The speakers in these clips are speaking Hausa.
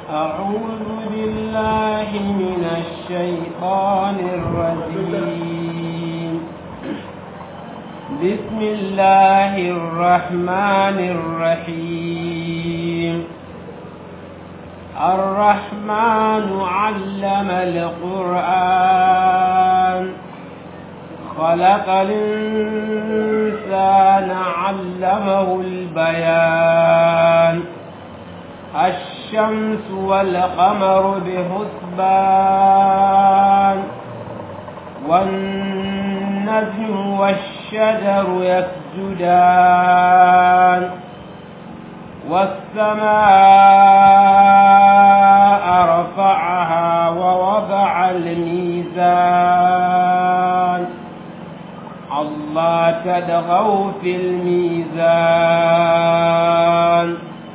أعوذ بالله من الشيطان الرجيم بسم الله الرحمن الرحيم الرحمن علم القرآن خلق الإنسان علمه البيان الشمس والقمر بحسبان والنجم والشجر يسجدان والسماء رفعها ووضع الميزان الله تدغوا في الميزان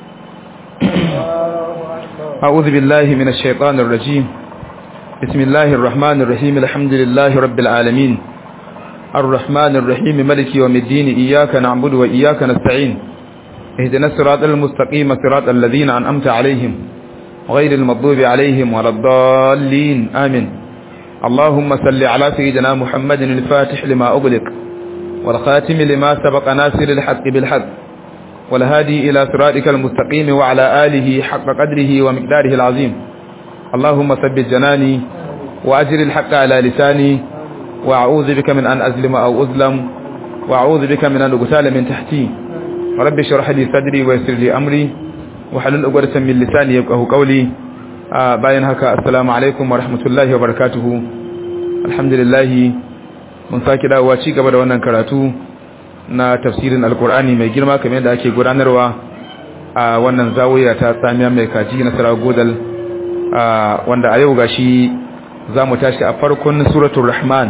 أعوذ بالله من الشيطان الرجيم بسم الله الرحمن الرحيم الحمد لله رب العالمين الرحمن الرحيم ملك يوم الدين إياك نعبد وإياك نستعين اهدنا الصراط المستقيم صراط الذين أنأمت عليهم غير المغضوب عليهم ولا الضالين آمين اللهم صل على سيدنا محمد الفاتح لما أغلق والخاتم لما سبق ناصر الحق بالحق والهادي إلى صراطك المستقيم وعلى آله حق قدره ومقداره العظيم اللهم ثبت جناني وأجر الحق على لساني وأعوذ بك من أن أظلم أو أظلم وأعوذ بك من أن أغتال من تحتي رب اشرح لي صدري ويسر لي أمري وحلل عقدة من لساني يفقهوا قولي آه باين هكا السلام عليكم ورحمة الله وبركاته الحمد لله mun sake dawowa ci gaba da wannan karatu na tafsirin alkur'ani mai girma kamar yadda ake gudanarwa a wannan zawiya ta tsamiya mai kaji na saragodal wanda a yau gashi za mu tashi a farkon suratul rahman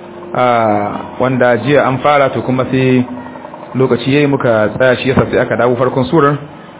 wanda jiya an fara to kuma sai lokaci yayi muka tsaya shi yasa sai aka dawo farkon surar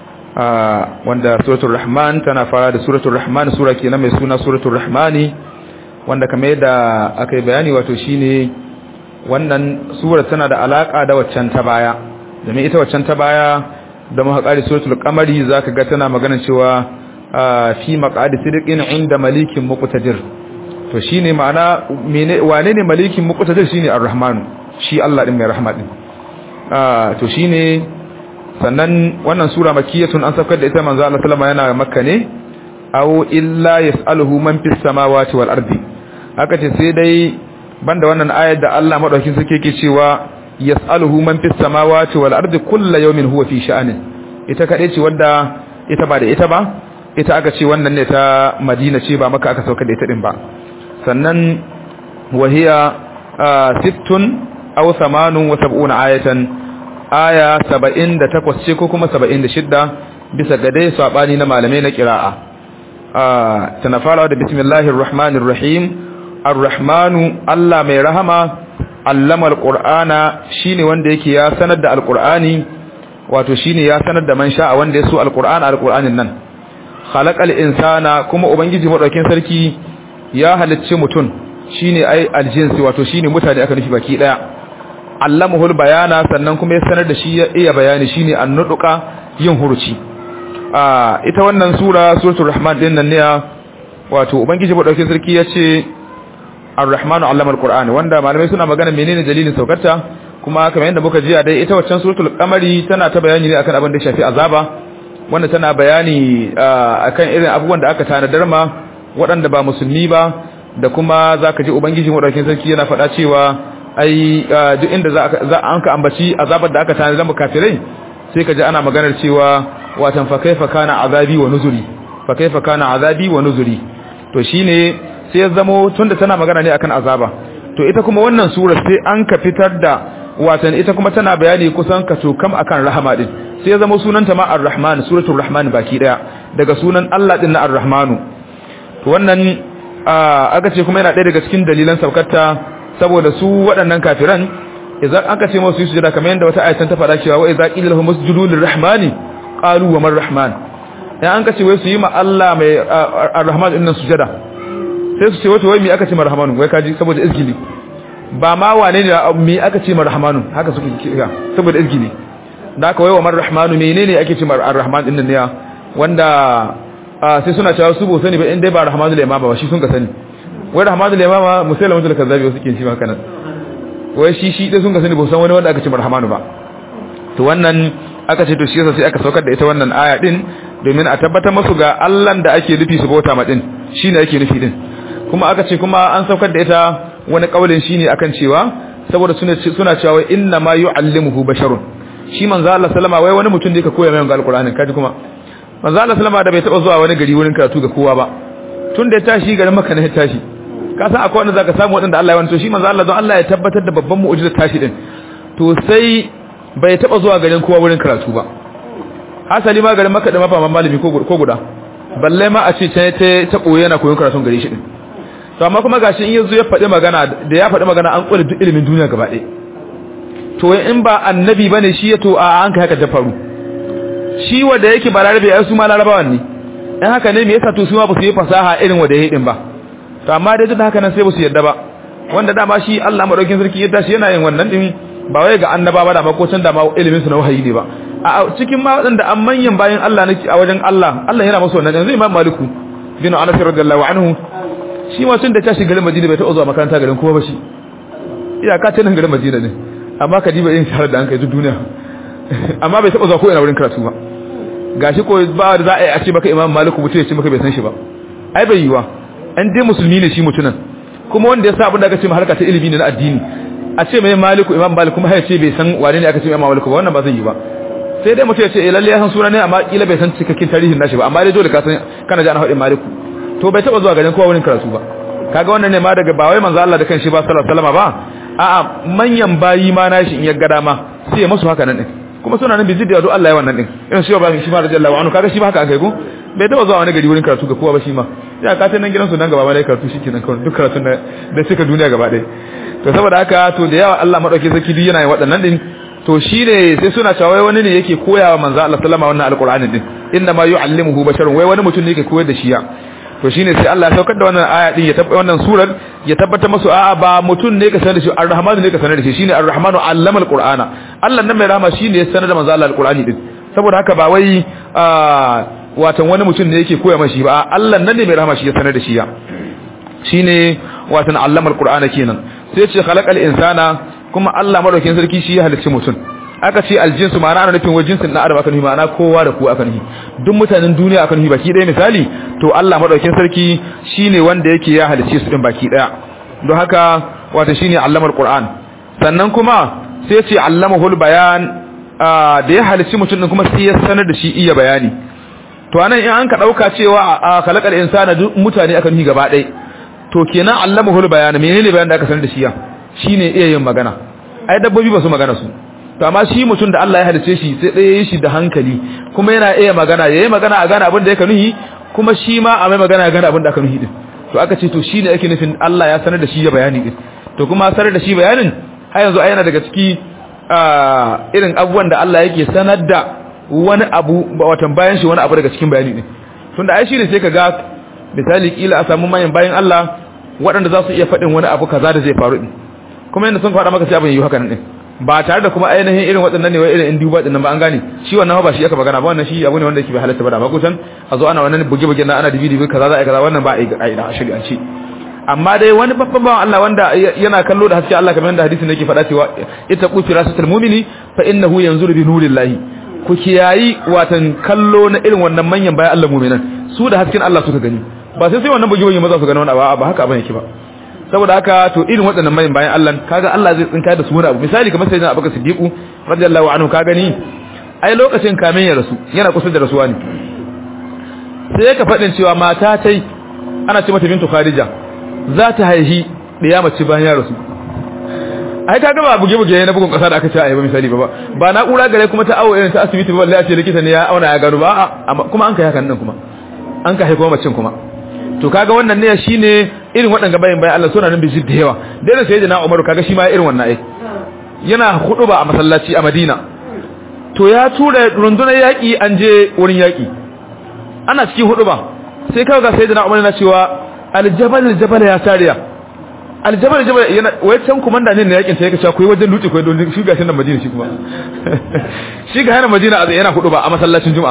wanda suratul rahman tana fara da suratul rahman sura kenan mai suna suratul rahmani wanda kamar yadda aka yi bayani wato shine wannan sura tana da alaka da waccan ta baya domin ita waccan ta baya da muka kare suratul qamari zaka ga tana magana cewa fi maqadi sidqin inda malikin muqtadir to shine ma'ana mene wane ne malikin muqtadir shine ar-rahman shi Allah din mai rahma din to shine sannan wannan sura makiyatun an saukar da ita manzo Allah sallama yana makka ne aw illa yasaluhu man fis samawati wal ardi aka ce sai dai banda wannan ayar da Allah madaukakin sarki yake cewa yas'aluhu man fis samawati wal ardi kullu yawmin huwa fi sha'anin ita kadai ce wanda ita ba da ita ba ita aka ce wannan ne ta Madina ce ba maka aka sauka da ita din ba sannan wahiya sittun aw samanun wa sab'una ayatan aya 78 ce ko kuma 76 bisa ga dai sabani na malamai na qira'a tana farawa da bismillahir rahmanir rahim ar-rahmanu Allah mai rahama allama al-qur'ana shine wanda yake ya sanar da al-qur'ani wato shine ya sanar da man sha'a wanda ya so al-qur'ana al-qur'anin nan khalaqal insana kuma ubangiji madaukin sarki ya halicci mutun shine ai aljinsi wato shine mutane aka nufi baki daya allamahul bayana sannan kuma ya sanar da shi ya iya bayani shine annuduka yin huruci ita wannan sura suratul rahman din nan ne wato ubangiji madaukin sarki yace ar-rahmanu allama al-qur'ani wanda malamai suna magana menene dalilin saukarta kuma kamar yadda muka ji a dai ita waccan suratul qamari tana ta bayani ne akan abin da shafi azaba wanda tana bayani akan irin abubuwan da aka tanadar ma waɗanda ba musulmi ba da kuma zaka ji ubangiji madaukin sarki yana faɗa cewa ai duk inda za an ka ambaci azabar da aka tanadar mu kafirai sai ka ji ana maganar cewa watan fa kaifa kana azabi wa nuzuri fa kaifa kana azabi wa nuzuri to shine sai ya zamo tunda tana magana ne akan azaba to ita kuma wannan sura sai an ka fitar da watan ita kuma tana bayani kusan ka to kam akan rahama din sai ya zamo sunanta ma ar-rahman suratul rahman baki daya daga sunan Allah din na ar-rahmanu to wannan aka ce kuma yana daya daga cikin dalilan saukarta saboda su waɗannan kafiran idan aka ce musu sujada kamar yadda wata ayatan ta faɗa cewa wa idza qila lahum usjudu lir-rahmani qalu wa man-rahman dan an kace wai su yi ma Allah mai ar-rahman din nan sujada sai su ce wato wai me aka ce marhamanu wai kaji saboda izgili ba ma wane ne me aka ce marhamanu haka suke kira saboda izgili da aka wai wa marhamanu menene ake ce marhamanu din nan ne wanda sai suna cewa su bo sani ba in dai ba rahmanul imama ba shi sun ka sani wai rahmanul imama musailamatul kazzabi wasu ke shi haka nan wai shi shi dai sun ka sani ba san wani wanda aka ce rahmanu ba to wannan aka ce to shi yasa sai aka saukar da ita wannan aya din domin a tabbatar musu ga Allah da ake nufi su bauta ma din shine ake nufi din kuma aka ce kuma an saukar da ita wani kaulin shine akan cewa saboda suna suna cewa inna ma yu'allimuhu basharun shi manzo Allah sallama wai wani mutum da yake koya mai alqur'ani kaji kuma manzo Allah sallama da bai taba zuwa wani gari wurin karatu ga kowa ba tun da ya tashi garin Makka ne ya tashi ka san akwai wanda zaka samu wadanda Allah ya wani to shi manzo Allah don Allah ya tabbatar da babban mu'jizar tashi din to sai bai taba zuwa garin kowa wurin karatu ba hasali ma garin Makka da mafa malami ko ko guda balle ma a ce ta ta koyi yana koyon karatun gare shi din to amma kuma gashi in yazo ya faɗi magana da ya faɗi magana an kula duk ilimin duniya gaba ɗaya to in ba annabi bane shi ya to a an kai haka ta faru shi wanda yake ba larabe ai su ma larabawan ne in haka ne me yasa to su ma ba su yi fasaha irin wanda yayi din ba to amma dai duk haka nan sai ba su yarda ba wanda dama shi Allah madaukin sarki ya tashi yana yin wannan din ba wai ga annaba ba da ma ko can da ma ilimin su na wahayi ne ba a cikin ma wadanda an manyan bayan Allah nake a wajen Allah Allah yana masa wannan yanzu Imam Maliku bin Anas radiyallahu anhu shi ma tun da tashi garin Madina bai taɓa zuwa makaranta garin kowa ba shi iyaka ce nan garin Madina ne amma ka diba yin shahar da an kai duk duniya amma bai taba zuwa ko ina wurin karatu ba gashi ko ba da za a yi a ce maka imam maliku mutum ya ce maka bai san shi ba ai bai yiwa an dai musulmi ne shi mutunan kuma wanda ya sa abin da aka ce ma harka ta ilimi ne na addini a ce mai maliku imam maliku kuma ya ce bai san wane ne aka ce imam maliku ba wannan ba zai yi ba sai dai mutum ya ce eh lalle ya san suna ne amma kila bai san cikakken tarihin nashi ba amma dai dole ka san kana ji ana faɗin maliku to bai taba zuwa garin kowa wurin karatu ba kaga wannan ne ma daga ba wai manzo Allah da kanshi ba sallallahu alaihi wasallam ba a'a manyan bayi ma nashi in ya ga dama sai ya musu haka nan din kuma suna nan bizid da yado Allah ya wannan din irin shi ba shi ma radiyallahu anhu kaga shi ba haka an kai ko bai taba zuwa wani gari wurin karatu ga kowa ba shi ma ya ka ta nan gidan su nan gaba ma dai karatu shikenan kawai duk karatun da da suka duniya gaba ɗaya to saboda haka to da yawa Allah madauke sarki duk yana yin waɗannan din to shi ne sai suna cewa wai wani ne yake koyawa manzo Allah sallama wannan alqur'anin din inna ma yu'allimuhu basharun wai wani mutum ne yake koyar da shi ya to shine sai Allah ya saukar da wannan aya din ya tabbata wannan surar ya tabbata musu a'a ba mutun ne ka sanar da shi ar-rahmanu ne ka sanar da shi shine ar-rahmanu allama al-qur'ana Allah nan mai rahama shine ya sanar da manzo Allah al-qur'ani din saboda haka ba wai watan wani mutum ne yake koya mashi ba Allah nan ne mai rahama shi ya sanar da shi ya shine watan allama al-qur'ana kenan sai ce khalaqal insana kuma Allah madaukakin sarki shi ya halicci mutum aka ce aljinsu ma'ana ana nufin wajen jinsin na adam aka nufi ma'ana kowa da kowa aka nufi duk mutanen duniya aka nufi baki ɗaya misali to Allah madaukakin sarki shine wanda yake ya halicce su din baki ɗaya don haka wato shine allamar qur'an sannan kuma sai ce allamahul bayan da ya halicci mutum din kuma sai ya sanar da shi iya bayani to anan in an ka dauka cewa a khalaqal insana duk mutane aka nufi gaba ɗaya to kenan allamahul bayan menene bayan da aka sanar da shi ya shine iya yin magana ai dabbobi ba su magana su to amma shi mutum da Allah ya halice shi sai ɗaya yi shi da hankali kuma yana iya magana yayi magana a gane abin da yake nuhi kuma shi ma a mai magana a gane abin da aka nuhi din to aka ce to shine yake nufin Allah ya sanar da shi ya bayani din to kuma sanar da shi bayanin har yanzu ai yana daga ciki irin abubuwan da Allah yake sanar da wani abu watan bayan shi wani abu daga cikin bayani din tunda ai shine sai ka ga misali kila a samu manyan bayan Allah waɗanda za su iya faɗin wani abu kaza da zai faru din kuma yanda sun faɗa maka sai abin yi haka nan din ba tare da kuma ainihin irin waɗannan ne wai irin in duba dinnan ba an gane shi wannan ba shi aka magana ba wannan shi abu ne wanda yake bai halatta ba da ba kusan a zo ana wannan buge buge na ana dibi dibi kaza za a kaza wannan ba a ida shari'anci amma dai wani babban bawan Allah wanda yana kallo da haske Allah kamar yadda hadisin yake faɗa cewa ita ku firasatul mu'mini fa innahu yanzuru bi nurillahi ku kiyayi watan kallo na irin wannan manyan bayan Allah mu'minan su da hasken Allah suka gani ba sai sai wannan buge buge maza su gani wannan ba ba haka abin yake ba saboda haka to irin waɗannan mayin bayan Allah kaga Allah zai tsinka da su wani abu misali kamar sayyidina Abubakar Siddiqu radiyallahu anhu ka gani ai lokacin kamin ya rasu yana kusa da rasuwa ne sai ka faɗin cewa mata tai ana ce mata bintu Khadija za ta haihi da mace bayan ya rasu ai kaga ba buge buge na bugun kasa da aka ce ai ba misali ba ba na kura gare kuma ta awo irin ta asibiti ba wallahi ce likita ne ya auna ya gano ba kuma an kai hakan nan kuma an kai kuma macin kuma to kaga wannan ne shine irin waɗanda bayan bayan Allah suna nan biji da yawa dai sai da Umar kaga shi ma irin wannan ai yana hudu ba a masallaci a Madina to ya tura rundunar yaki an je wurin yaki ana cikin hudu ba sai kaga sayyidina Umar yana cewa aljabal aljabal ya sariya aljabal aljabal yana wai can komanda ne na yakin sai yake cewa koyi wajen dutse koyi don shi gashin nan Madina shi kuma shi ga hana Madina a yana hudu ba a masallacin Juma'a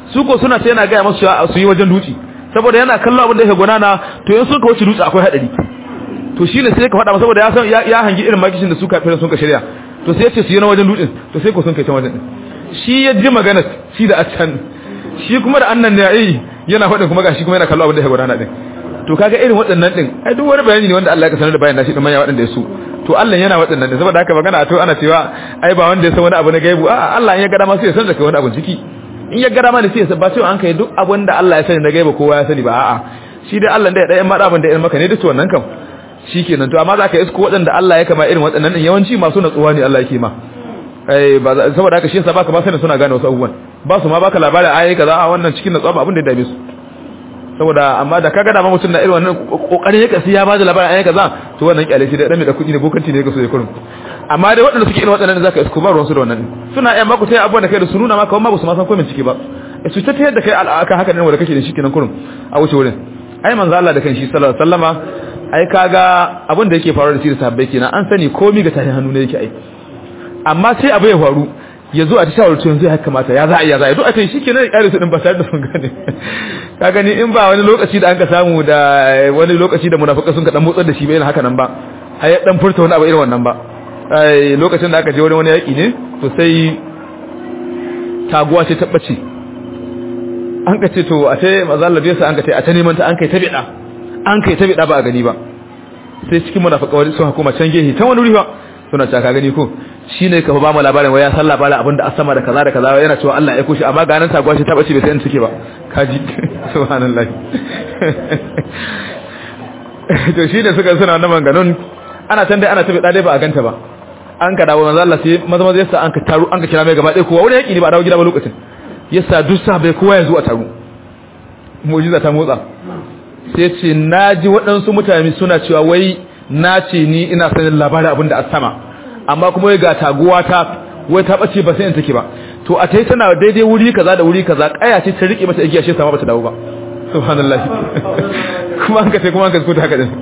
su ko suna sai yana ga musu cewa su yi wajen dutse saboda yana kallon abin da yake gwanana to in sun ka wuce dutse akwai hadari to shine sai ka faɗa masa saboda ya san ya hangi irin makishin da su kafirin sun ka shirya to sai ya ce su yi na wajen dutsen to sai ko sun kai can wajen shi ya ji magana shi da a can shi kuma da annan ne ai yana faɗin kuma gashi kuma yana kallon abin da yake gwanana din to kaga irin waɗannan din ai duk wani bayani ne wanda Allah ya sanar da bayan shi din manya waɗanda ya su to Allah yana waɗannan din saboda haka magana to ana cewa ai ba wanda ya san wani abu na gaibu a Allah in ya ga dama sai ya san da kai wani abu ciki in ya ga dama ne sai ya san ba cewa an kai duk abin da Allah ya sani na gaibu kowa ya sani ba a'a shi dai Allah da ya dan mada abin da irin maka ne duk wannan kam shikenan to amma zaka isko waɗanda Allah ya kama irin waɗannan din yawanci masu natsuwa ne Allah yake ma eh ba saboda haka shi yasa baka ba sanin suna gane wasu abubuwan ba su ma baka labarin ayi kaza a wannan cikin natsuwa ba abin da ya dame su saboda amma da kaga da ma mutum na irin wannan kokarin yake sai ya bada labarin ayi kaza to wannan kyale shi da dan mai da kudi ne bokanci ne yake so ya kurum amma dai waɗanda suke irin waɗannan zaka isko ba ruwan su da wannan suna iya maku sai abubuwan da kai da su nuna maka amma ba su ma san komai ciki ba su ta tayar da kai al'aka haka ne wanda kake da shi kenan kurum a wuce wurin ai manzo Allah da kanshi sallallahu alaihi wasallama ai kaga abin da yake faruwa da shi da sahabbai kenan an sani komai ga tahin hannu ne yake ai amma sai abu ya faru ya zo a ta shawar tun zai haka mata ya za a iya za a yi duk a kai shi kenan ya kare su din ba tare da sun gane ka gani in ba wani lokaci da an ka samu da wani lokaci da munafuka sun ka dan motsar da shi ba irin haka nan ba ai ya dan furta wani abu irin wannan ba ai lokacin da aka je wurin wani yaki ne to sai taguwa ce tabbace an ka ce to a ce mazalla bai sa an ka ce a ta neman ta an kai ta bida an kai ta bida ba a gani ba sai cikin munafuka wani sun hukuma can gehe ta wani wuri ba suna cewa ka gani ko shine ka ba mu labarin waya san labarin abinda a sama da kaza da kaza yana cewa Allah ya aiko shi amma ga nan sagwa shi ta bace bai san take ba kaji subhanallahi to shine suka suna wannan manganun ana can dai ana tafi dai ba a ganta ba an ka dawo manzo Allah sai maza maza yasa an ka taru an ka kira mai gaba ɗaya kowa wani yaki ne ba dawo gida ba lokacin yasa duk sahabbai kowa ya zo a taru mu'jiza ta motsa sai ce naji waɗansu mutane suna cewa wai na ce ni ina sanin labarin abin da a sama amma kuma wai ga taguwa ta wai ta bace ba sai in take ba to a tai tana daidai wuri kaza da wuri kaza kaya ce ta rike mata igiya shi sama bata dawo ba subhanallah kuma an ka sai kuma an ka skuta haka din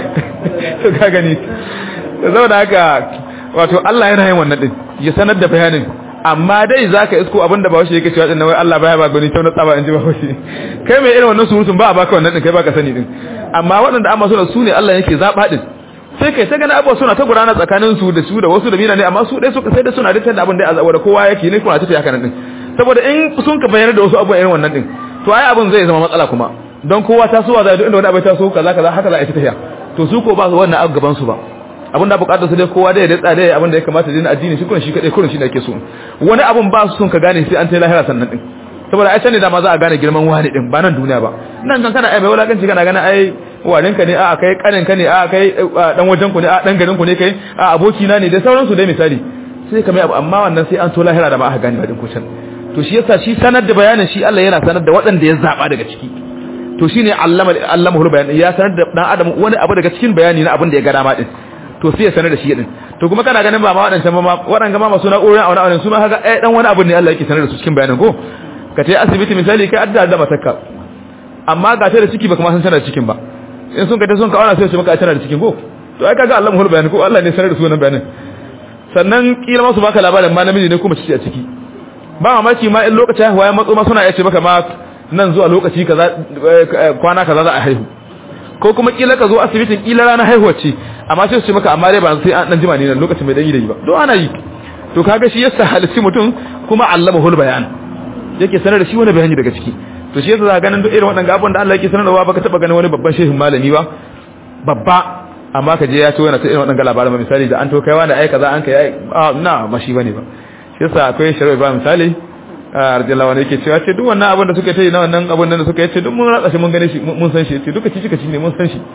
to ka gani saboda haka wato Allah yana yin wannan din ya sanar da bayanin amma dai zaka isko abinda ba shi yake cewa din wai Allah baya ba gani tauna tsaba in ji ba shi kai mai irin wannan surutun ba a baka wannan din kai baka sani din amma waɗanda amma suna su ne Allah yake zaba din sai kai ta gani abuwa suna ta gudana tsakanin su da su da wasu da mina ne amma su dai suka sai da suna da tanda abin da ya da kowa yake ne kuma ta tafi haka nan din saboda in sun ka bayyana da wasu abubuwa irin wannan din to ai abin zai zama matsala kuma don kowa ta so za inda wani abu ta so kaza kaza haka za a yi ta tafiya to su ko ba su wannan abu gaban su ba abinda bukatar su dai kowa dai ya datsa dai abin da ya kamata dai na addini shi kun shi kadai kurin shi ne ake so wani abun ba su sun ka gane sai an tai lahira sannan din saboda ai sani da ma za a gane girman wani din ba nan duniya ba nan kan kana ai mai wulakanci kana gana ai warin ka ne a kai kanin ka ne a kai dan wajen ku ne a dan garin ku ne kai a aboki na ne da sauransu dai misali sai ka mai abu amma wannan sai an to lahira da ma aka gane ba din kucin to shi yasa shi sanar da bayanin shi Allah yana sanar da waɗanda ya zaba daga ciki to shine allama allamahul bayan ya sanar da dan adam wani abu daga cikin bayani na abin da ya ga dama din to sai ya sanar da shi din to kuma kana ganin ba ma waɗancan ba ma waɗanga ma masu na'urorin a wani abu su ma haka eh dan wani abu ne Allah yake sanar da su cikin bayanin ko ka tayi asibiti misali kai adda da matakka amma ga ta da ciki ba kuma san tana da cikin ba in sun kace sun ka auna sai su maka tana da cikin ko to ai kaga Allah mahul bayanin ko Allah ne sanar da su wannan bayanin sannan kila ma su baka labarin ma namiji ne kuma ciki a ciki ba mamaki ma in lokacin haihuwa ya matso ma suna iya ce maka ma nan zuwa lokaci kaza kwana kaza za a haihu ko kuma kila ka zo asibitin kila ranar haihuwa ce amma sai su ce maka amma dai ba sai an dan jima ne nan lokacin mai dan yi da yi ba don ana yi to kaga shi yasa halitti mutum kuma allamahul bayan yake sanar da shi wani bayani daga ciki to shi yasa za ganin duk irin waɗannan abubuwan da Allah yake sanarwa baka taba ganin wani babban shehin malami ba babba amma ka je ya to yana ta irin waɗannan labaran misali da an to kaiwa da ai kaza an kai na ba shi bane ba shi yasa akwai shari'a ba misali radiyallahu anhu yake cewa ce duk wannan abin da suka yi na wannan abin da suka yi ce duk mun ratsa shi mun gane shi mun san shi ce duka cici kaci ne mun san shi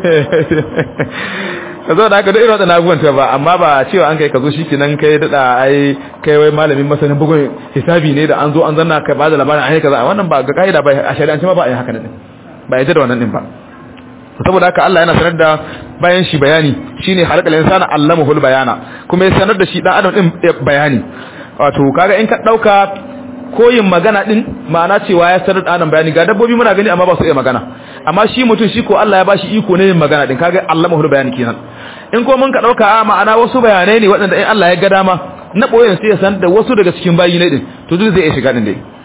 ka zo da haka duk irin waɗannan abubuwan ta ba amma ba cewa an kai ka zo shi kenan kai daɗa ai kai wai malamin masanin bugun hisabi ne da an zo an zanna ka ba da labarin ai kaza wannan ba ga kaida ba a shari'ance ma ba a yi haka din ba yadda da wannan din ba saboda haka Allah yana sanar da bayan shi bayani shine halakal insana allamahul bayana kuma ya sanar da shi dan adam din bayani wato kaga in ka dauka koyin magana din ma'ana cewa ya sanar da adam bayani ga dabbobi muna gani amma ba su iya magana amma shi mutum shi ko Allah ya bashi iko ne yin magana din kaga allamahul bayani kenan in ko mun ka dauka a ma'ana wasu bayanai ne waɗanda in Allah ya ga dama na boyen sai ya san da wasu daga cikin bayi ne din to duk zai iya shiga din dai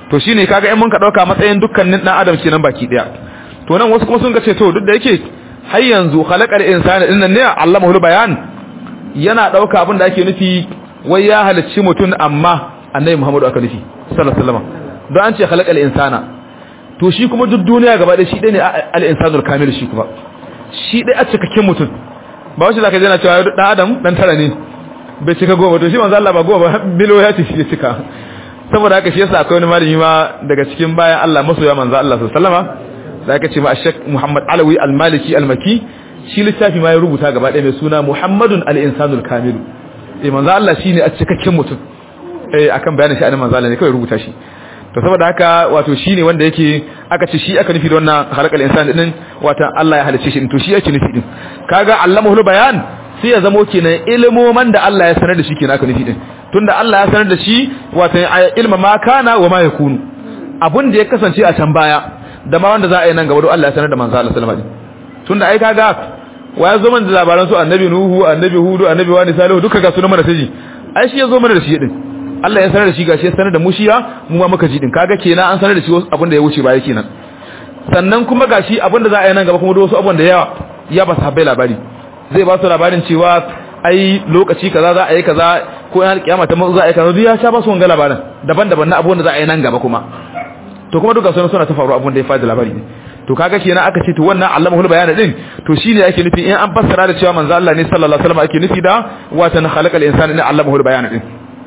to shine kaga in mun ka dauka matsayin dukkanin dan adam kenan baki daya to nan wasu kuma sun ga ce to duk da yake har yanzu khalaqal insana din nan ne allamahul bayan yana dauka abin da ake nufi wai ya halicci mutum amma annabi Muhammadu aka nufi sallallahu alaihi wasallam don an ce khalaqal insana to shi kuma duk duniya gaba da shi dai ne al insanul kamil shi kuma shi dai a cikakken mutum ba wace zaka jana cewa dan adam dan tara ne bai cika goma to shi manzo Allah ba goma ba bilo ya ci shi ya cika saboda haka shi yasa akwai wani malami ma daga cikin bayan Allah masoya manzo Allah sallallahu alaihi wasallam da aka ce ma Sheikh Muhammad Alawi Al-Maliki Al-Maki shi littafi ma ya rubuta gaba ɗaya mai suna Muhammadun al-Insanul Kamil eh manzo Allah shine a cikakken mutum eh akan bayanin shi annabi manzo Allah ne kawai rubuta shi to saboda haka wato shine wanda yake aka ce shi aka nufi da wannan halakal insan din wato Allah ya halice shi to shi yake nufi din kaga allamahul bayan sai ya zamo kenan ilmoman da Allah ya sanar da shi kenan aka nufi din tunda Allah ya sanar da shi wato ilma ma kana wa ma yakunu abun da ya kasance a can baya da ma wanda za a yi nan gaba don Allah ya sanar da manzo Allah sallallahu alaihi wasallam tunda ai kaga waya zo man da labaran su annabi nuhu annabi hudu annabi wani salihu duka ga sunan mana sai ai shi ya zo mana da shi din Allah ya sanar da shi gashi ya sanar da mu shiya mu ma muka ji din kaga kenan an sanar da shi abin da ya wuce baya kenan sannan kuma gashi abin da za a yi nan gaba kuma da wasu abin da yawa ya ba sahabbai labari zai ba su labarin cewa ai lokaci kaza za a yi kaza ko yana kiyama ta za a yi kaza duk ya sha ba su wanga labarin daban-daban na abin da za a yi nan gaba kuma to kuma duka sunan suna ta faru abin da ya fada labari ne to kaga kenan aka ce to wannan allamahul bayan din to shine ake nufi in an fassara da cewa manzo Allah ne sallallahu alaihi wasallam ake nufi da watan khalaqal insana ne allamahul bayan din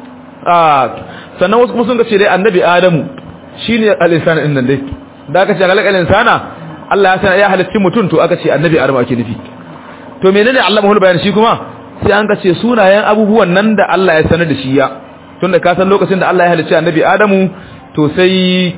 sannan wasu kuma sun ga ce dai annabi adamu shine al-insana din nan dai da aka ce halakal insana Allah ya sanar ya halitta mutum to aka ce annabi adamu ake nufi to menene Allah mahul bayan shi kuma sai an ga ce sunayen abubuwan nan da Allah ya sanar da shi ya tunda ka san lokacin da Allah ya halitta annabi adamu to sai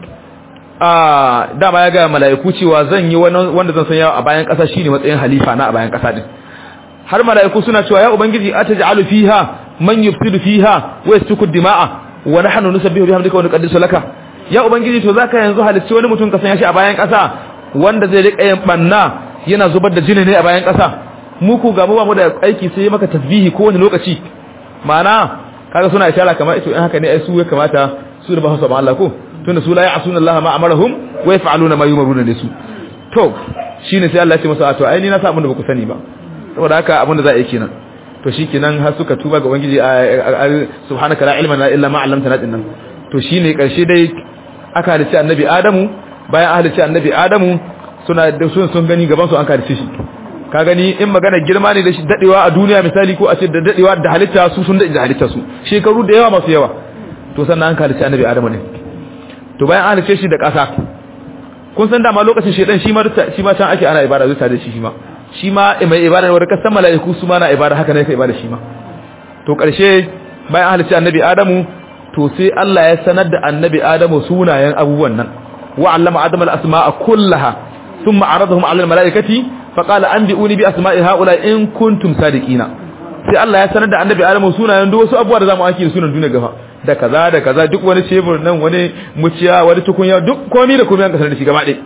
a dama ya ga mala'iku cewa zan yi wanda zan sanya a bayan kasa shine matsayin halifa na a bayan kasa din har mala'iku suna cewa ya ubangiji ataj'alu fiha man yufsidu fiha wa yasfiku dima'a wa nahnu nusabbihu bihamdika wa nuqaddisu laka ya ubangiji to zaka yanzu halicci wani mutum ka sanya shi a bayan kasa wanda zai rika yin banna yana zubar da jini ne a bayan kasa mu ku ga mu ba mu da aiki sai maka tasbihi ko wani lokaci ma'ana kaga suna ishara kamar ito in haka ne ai su ya kamata su da ba su ba Allah ko tunda su la ya'suna Allah ma amarahum wa yaf'aluna ma yumaruna da su to shine sai Allah ya ce masa to ai ni na sa abin da ba ku sani ba saboda haka abin da za a yi kenan to shikenan har suka tuba ga ubangiji subhanaka la ilma lana illa ma 'allamtana dinnan to shine karshe dai aka halice annabi adamu bayan an halice annabi adamu suna da sun sun gani gaban su an halice shi ka gani in magana girma ne da shi dadewa a duniya misali ko a ce da dadewa da halitta su sun da halitta su shekaru da yawa masu yawa to sannan an halice annabi adamu ne to bayan an halice shi da ƙasa kun san dama lokacin shedan shi ma shi ma can ake ana ibada zuwa da shi shi ma shi ma mai ibada wanda kasan mala'iku su ma na ibada haka ne kai ibada shi ma to karshe bayan halicci annabi adamu to sai Allah ya sanar da annabi adamu sunayen abubuwan nan wa allama adama al-asma'a kullaha thumma aradahum 'ala al-mala'ikati fa qala anbi'uni bi asma'i ha'ula in kuntum sadiqina sai Allah ya sanar da annabi adamu sunayen duk wasu abubuwa da zamu aiki sunan duniya gaba da kaza da kaza duk wani cebur nan wani muciya wani tukunya duk komai da komai an kasar da shi gaba ɗaya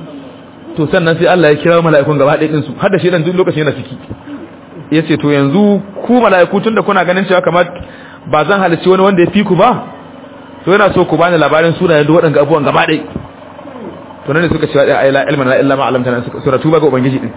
to sannan sai Allah ya kira mala'ikun gaba ɗaya din su har da shi dan duk lokacin yana ciki yace to yanzu ku mala'iku tunda kuna ganin cewa kamar ba zan halicci wani wanda ya fi ku ba to yana so ku bani labarin sunayen duk waɗanda abubuwan gaba ɗaya to nan ne suka cewa ai la ilma la illa ma alamtana suratu ba ga ubangiji din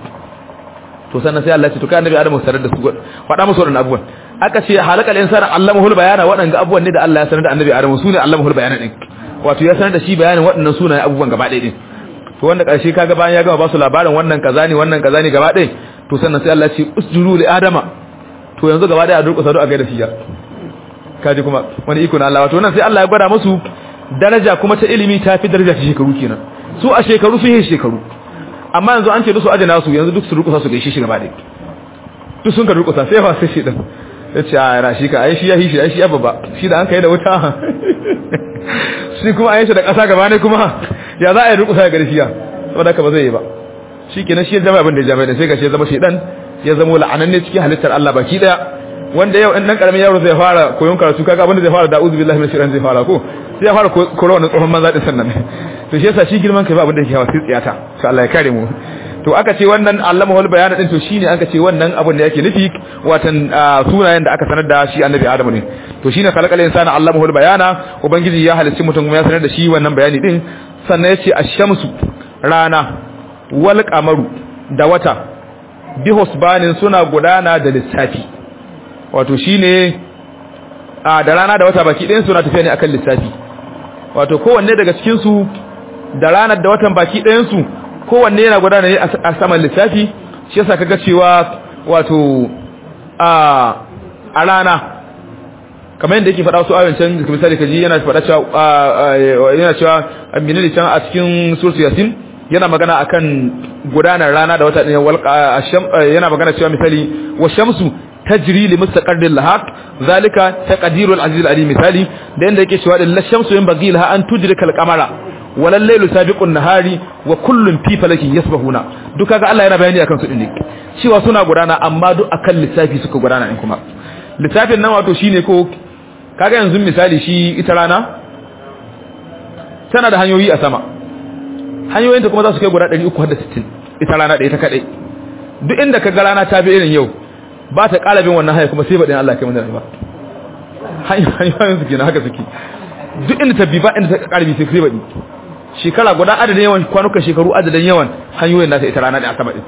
to sannan sai Allah ya ce to kai annabi Adamu sanar da su faɗa musu waɗannan abubuwan aka ce halakal insana allamahul bayana waɗanda abubuwan ne da Allah ya sanar da annabi Adamu sune allamahul bayana din wato ya sanar da shi bayanin waɗannan sunayen abubuwan gaba ɗaya din to wanda ƙarshe kaga bayan ya gama ba su labarin wannan kaza ne wannan kaza ne gaba ɗaya to sannan sai Allah ya ce usjudu li adama to yanzu gaba ɗaya a durƙusa do a gaida shi ya kaji kuma wani iko na Allah wato nan sai Allah ya gwada musu daraja kuma ta ilimi ta fi daraja ta shekaru kenan su a shekaru su yi shekaru amma yanzu an ce su aje nasu yanzu duk su durƙusa su gaishe shi gaba ɗaya duk sun ka durƙusa sai fa sai shi din ya ce a yana shi ka ai shi ya hishi ai shi ya babba shi da an kai da wuta shi kuma a yi shi da ƙasa gaba ne kuma ya za a yi rukusa ga garshiya saboda haka ba zai yi ba shi kenan shi ya zama abin da ya jami'a da sai ga shi ya zama shaidan ya zama la'ananne cikin halittar Allah baki daya wanda yau in dan karamin yaro zai fara koyon karatu kaga abin da zai fara da uzu billahi minash shaitan zai fara ko sai ya fara koro wannan tsohon manza din sannan to shi yasa shi girman kai ba abin da yake hawa sai tsiyata to Allah ya kare mu to aka ce wannan allama wal bayana din to shine aka ce wannan abin da yake nufi watan sunayen da aka sanar da shi annabi adamu ne to shine khalaqal insana allamahu bayana ubangiji ya halicci mutum kuma ya sanar da shi wannan bayani din sannan yace ash-shamsu rana wal qamaru da wata bi husbanin suna gudana da lissafi wato shine a da rana da wata baki ɗayan suna tafiya ne akan lissafi wato kowanne daga cikin su da ranar da watan baki ɗayan su kowanne yana gudana ne a saman lissafi shi yasa kaga cewa wato a a rana kamar yadda yake faɗa su ayoyin can misali kaji yana faɗa cewa yana cewa minali can a cikin surtu yasin yana magana akan gudanar rana da wata ɗin yana magana cewa misali wa shamsu tajri li mustaqarrin laha zalika taqdirul aziz alim misali da yanda yake cewa la shamsu yanbaghi laha an tudrika al-qamara walal laylu sabiqun nahari wa kullun fi falakin yasbahuna duk kaga Allah yana bayani akan su din cewa suna gudana amma duk akan lissafi suka gudana in kuma lissafin nan wato shine ko kaga yanzu misali shi ita rana tana da hanyoyi a sama hanyoyinta kuma za su kai guda 360 ita rana ɗaya ta kaɗai duk inda ka ga rana ta bi irin yau ba ta ƙala bin wannan hanya kuma sai baɗin Allah kai mana ba hanyoyin su kenan haka suke duk inda ta bi ba inda ta ƙara bi sai baɗi shekara guda adadin yawan kwanukan shekaru adadin yawan hanyoyin nata ita rana ɗaya a sama ɗin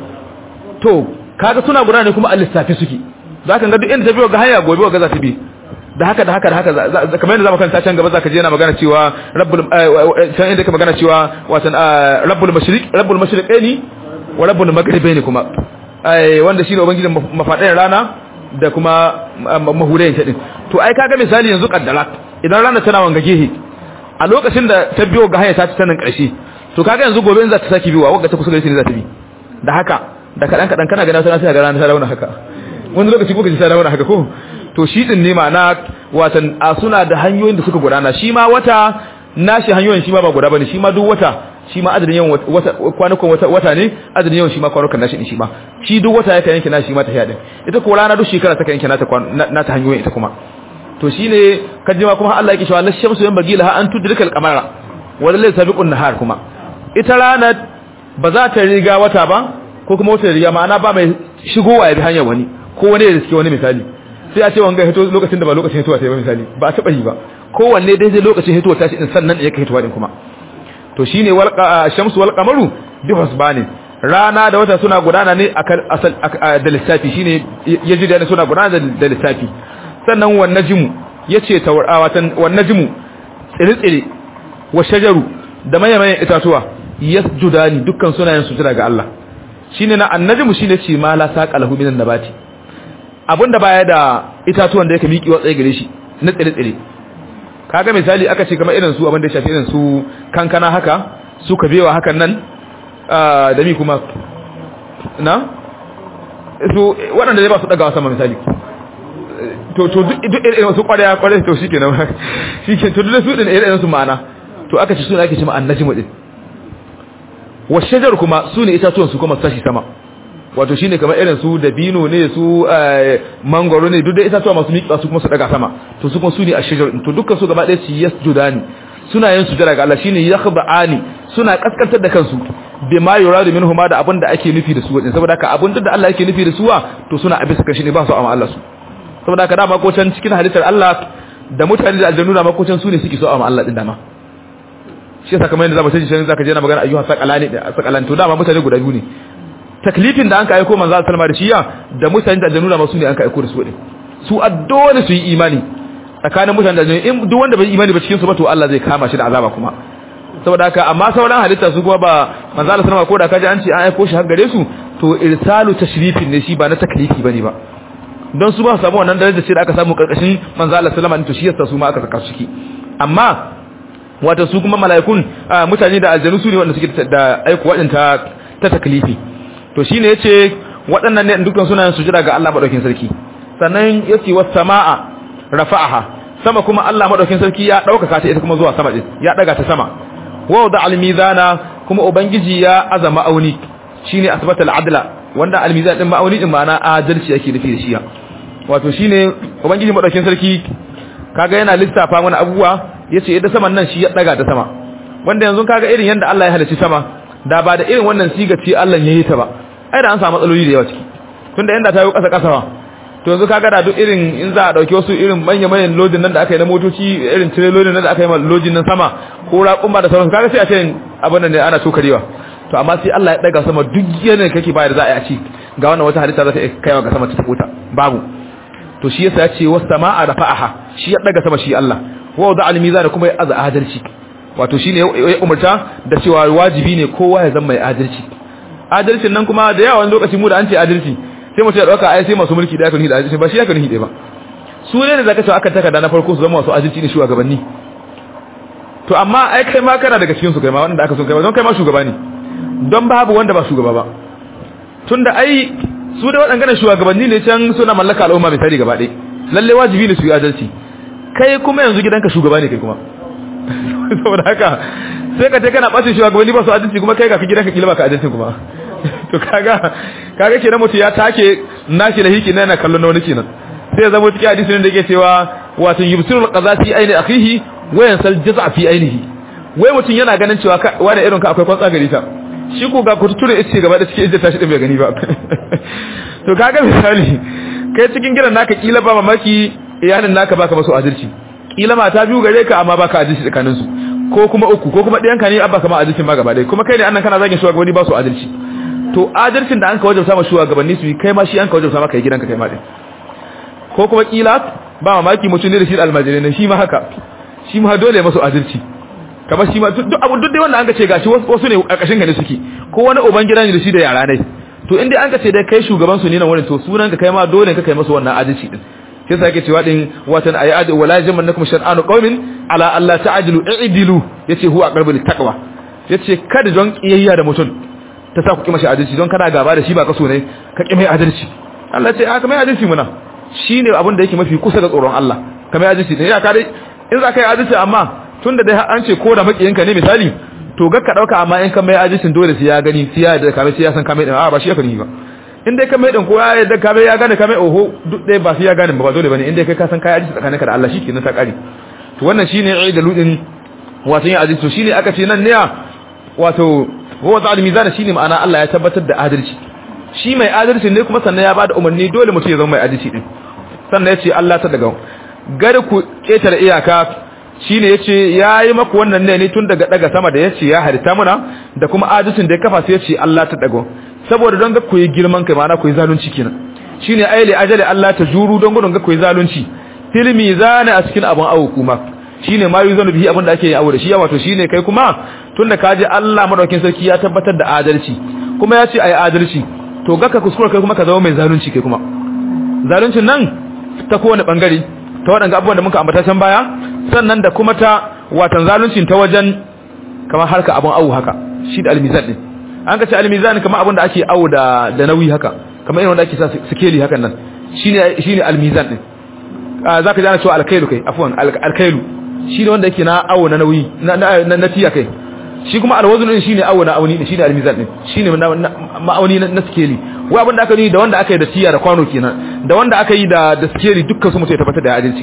to kaga suna guda ne kuma a lissafi suke za ka ga duk inda ta bi ga hanya gobe ga za ta bi da haka da haka da haka kamar yadda zamu kanta can gaba zaka je yana magana cewa rabbul can inda ka magana cewa watan rabbul mashriq rabbul mashriqaini wa rabbul maghribaini kuma ai wanda shine ubangijin mafadayin rana da kuma mahurayin ta din to ai kaga misali yanzu kaddara idan rana tana wanga gehe a lokacin da ta biyo ga hanya ta ci tanan karshe to kaga yanzu gobe in za ta saki biwa wanda ta kusa gare ne za ta bi da haka da kadan kadan kana ga na sai ga rana ta rauna haka wani lokaci ko ka ji ta rauna haka ko to shi din ne ma'ana watan a suna da hanyoyin da suka gudana shi ma wata nashi hanyoyin shi ma ba guda bane shi ma duk wata shi ma adadin yawan wata kwanukan wata wata ne adadin yawan shi ma kwanukan nashi din shi ma shi duk wata yake yanke nashi ma ta yadin ita ko rana duk shekara ta yanke nata nata hanyoyin ita kuma to shine kajima kuma Allah yake cewa lashamsu yan bagila ha an tudrika al-qamara wa lillahi sabiqun nahar kuma ita rana ba za ta riga wata ba ko kuma wata riga ma'ana ba mai shigowa ya bi hanyar wani ko wani ya riske wani misali sai a ce wanga hito lokacin da ba lokacin hitowa ta yi ba misali ba a taba yi ba kowanne dai zai lokacin hitowa ta shi din sannan ya kai hitowa din kuma to shine wal shamsu wal qamaru bi husbani rana da wata suna gudana ne akan asal da lissafi shine yaji da suna gudana da lissafi sannan wan najmu yace tawatan wan najmu tsire-tsire wa shajaru da mayan itatuwa yasjudani dukkan sunayen sujada ga Allah shine na annajmu shine ce ma la saqalahu minan nabati abinda baya da itatuwan da yake miki watsaye gare shi na tsire-tsire kaga misali aka ce kamar irin su abin da ya shafi irin su kankana haka su kabewa hakan nan da mi kuma na su waɗanda zai ba su ɗagawa sama misali to to duk irin su ƙwarya ƙwarya to shi kenan shi ke to duk su ɗin irin su ma'ana to aka ce suna ake ce ma'an najimu ɗin wa shajar kuma su ne itatuwan su kuma sashi sama wato shine kamar irin su dabino ne su mangoro ne duk da itatuwa masu miƙa su kuma su daga sama to su kuma su ne ashijar to dukkan su gaba ɗaya su yasjudani suna yin sujada ga Allah shine yakhda'ani suna kaskantar da kansu bima yuradu minhuma da abin da ake nufi da su wadin saboda haka abin da Allah yake nufi da suwa to suna abin su kashi ne ba su amma Allah su saboda haka dama ko can cikin halittar Allah da mutane da aljannu da ko can su ne suke so amma Allah din dama shi yasa kamar yadda zamu taji shi zaka je na magana ayyuha saqalani saqalan to dama mutane guda biyu ne taklifin da an ka aiko manzo sallama da shiya da mutane da aljannu da masu ne an ka aiko da su din su addole su yi imani tsakanin mutane da aljannu in duk wanda bai imani ba cikin su ba to Allah zai kama shi da azaba kuma saboda haka amma sauran halitta su kuma ba manzo Allah sallama ko da kaji an ce an aiko shi har gare su to irsalu tashrifin ne shi ba na taklifi bane ba don su ba su samu wannan darajar ce da aka samu karkashin manzo Allah sallama to shi yasa su ma aka saka su ciki amma wato su kuma mala'ikun mutane da aljannu su ne wanda suke da aiko wadanta ta taklifi to shine yace waɗannan ne dukkan sunayen sujada ga Allah madaukakin sarki sannan yace was samaa rafa'aha sama kuma Allah madaukakin sarki ya dauka ta ita kuma zuwa sama din ya daga ta sama wa wada al-mizana kuma ubangiji ya azama auni shine asbata al-adla wanda al-mizan din ma'auni din ma'ana adalci yake nufi da shi wato shine ubangiji madaukakin sarki kaga yana lissafa mana abubuwa yace yadda saman nan shi ya daga ta sama wanda yanzu kaga irin yanda Allah ya halicci sama da ba da irin wannan siga ce Allah ya yi ta ba ai da an samu matsaloli da yawa ciki tunda inda ta yi kasa kasa to yanzu kaga da duk irin in za a dauki wasu irin manya manyan lodin nan da aka yi na motoci irin tirelolin nan da aka yi lodin nan sama ko raƙumma da sauransu kaga sai a ce abin nan ne ana tokarewa to amma sai Allah ya daga sama duk yanayin kake bayar za a yi a ci ga wannan wata halitta za ta kaiwa ga sama ta tafuta babu to shi yasa ya ce was sama'a rafa'aha shi ya daga sama shi Allah wa wada al-mizan kuma ya aza adalci wato shine ya umarta da cewa wajibi ne kowa ya zama mai adalci adalcin nan kuma da yawa wani lokaci mu da an ce adalci sai mutum ya dauka ai sai masu mulki da aka nuhi da adalci ba shi aka nuhi ba su ne da zaka ce aka takarda na farko su zama masu adalci ne shugabanni to amma ai kai ma kana daga cikin su kai ma wanda aka so kai ma don kai ma shugaba ne don babu wanda ba shugaba ba tunda ai su da waɗannan shugabanni ne can suna mallaka al'umma misali gaba ɗaya lalle wajibi ne su yi adalci kai kuma yanzu gidanka shugaba ne kai kuma saboda haka sai ka ce kana ɓacin shugabanni ba su adalci kuma kai ga gidanka kila ba ka adalci kuma to kaga kaga kenan mutum ya take nashi da hiki na yana kallon wani kenan sai ya zama cikin hadisi ne da yake cewa wato yubsirul qazati aini akhihi wa yansal jaz'a fi ainihi wai mutum yana ganin cewa wani irin ka akwai kwatsa gari ta shi ko ga kututure ice gaba da cikin ijja tashi din bai gani ba to kaga misali kai cikin gidan naka kila ba mamaki iyalin naka baka masu adalci kila mata biyu gare ka amma baka adalci tsakanin su ko kuma uku ko kuma ɗayanka ne abba kama adalcin ma gaba ɗaya kuma kai ne annan kana zagin shugabanni ba su adalci to adalcin da an ka wajabta ma shugabanni su yi kai ma shi an ka wajabta maka yi gidanka kai ma din ko kuma kila ba mamaki mutum ne da shi almajirai ne shi ma haka shi ma dole masu adalci kamar shi ma duk abu duk dai wanda an ka ce gashi wasu ne a kashin ka ne suke ko wani uban gida ne da shi da yara ne to inda an ka ce dai kai shugaban su ne nan wurin to sunan ka kai ma dole ka kai masu wannan adalci din sai sa yake cewa din watan ayatu wala jamannakum shar'anu qaumin ala alla ta'dilu i'dilu yace huwa aqrabu littaqwa yace kada don kiyayya da mutum ta sa ku kima shi adalci don kana gaba da shi ba kaso ne ka kima adalci Allah ce aka mai adalci muna shine abin da yake mafi kusa da tsoron Allah kamar adalci ne ya ka dai in za ka yi adalci amma tunda dai an ce ko da makiyinka ne misali to ga ka dauka amma in ka mai adalcin dole sai ya gani sai ya da kamar sai ya san kamar din a ba shi aka ni ba in dai kamar din ko ya yadda kamar ya gane kamar oho duk dai ba sai ya gane ba dole bane in dai kai ka san kai adalci tsakaninka da Allah shikenan ta kare to wannan shine aidalu din wato yin adalci to shine aka ce nan ne wato wa ta'al mizan shine ma'ana Allah ya tabbatar da adalci shi mai adalci ne kuma sannan ya bada umarni dole mutum ya zama mai adalci din sannan yace Allah ta daga gar ku ketare iyaka shine yace yayi maku wannan ne tun daga daga sama da yace ya harita muna da kuma adalcin da ya kafa sai yace Allah ta daga saboda don ga ku yi girman kai ma'ana ku yi zalunci kenan shine aile ajali Allah ta juru don gudun ga ku yi zalunci fil mizana a cikin abun awu kuma shine ma yuzanu bihi abin da ake yi awu da shi wato shine kai kuma tunda kaje Allah madaukin sarki ya tabbatar da adalci kuma ya ce ayi adalci to ga ka kuskura kai kuma ka zama mai zalunci kai kuma zaluncin nan ta kowane bangare ta waɗanda abubuwan da muka ambata can baya sannan da kuma ta watan zaluncin ta wajen kamar harka abun awu haka shi da almizan din an ka ce almizan kamar abun da ake awu da da nauyi haka kamar irin wanda ake sa sikeli hakan nan shine shine almizan din zaka ji ana cewa alkailu kai afwan alkailu shine wanda yake na awo na nauyi na na tiya kai shi kuma alwazn din shine awo na auni shine almizan din shine ma'auni na skeli wai abinda aka yi da wanda aka yi da tiya da kwano kenan da wanda aka yi da da skeli dukkan su mutum ya tabbatar da adalci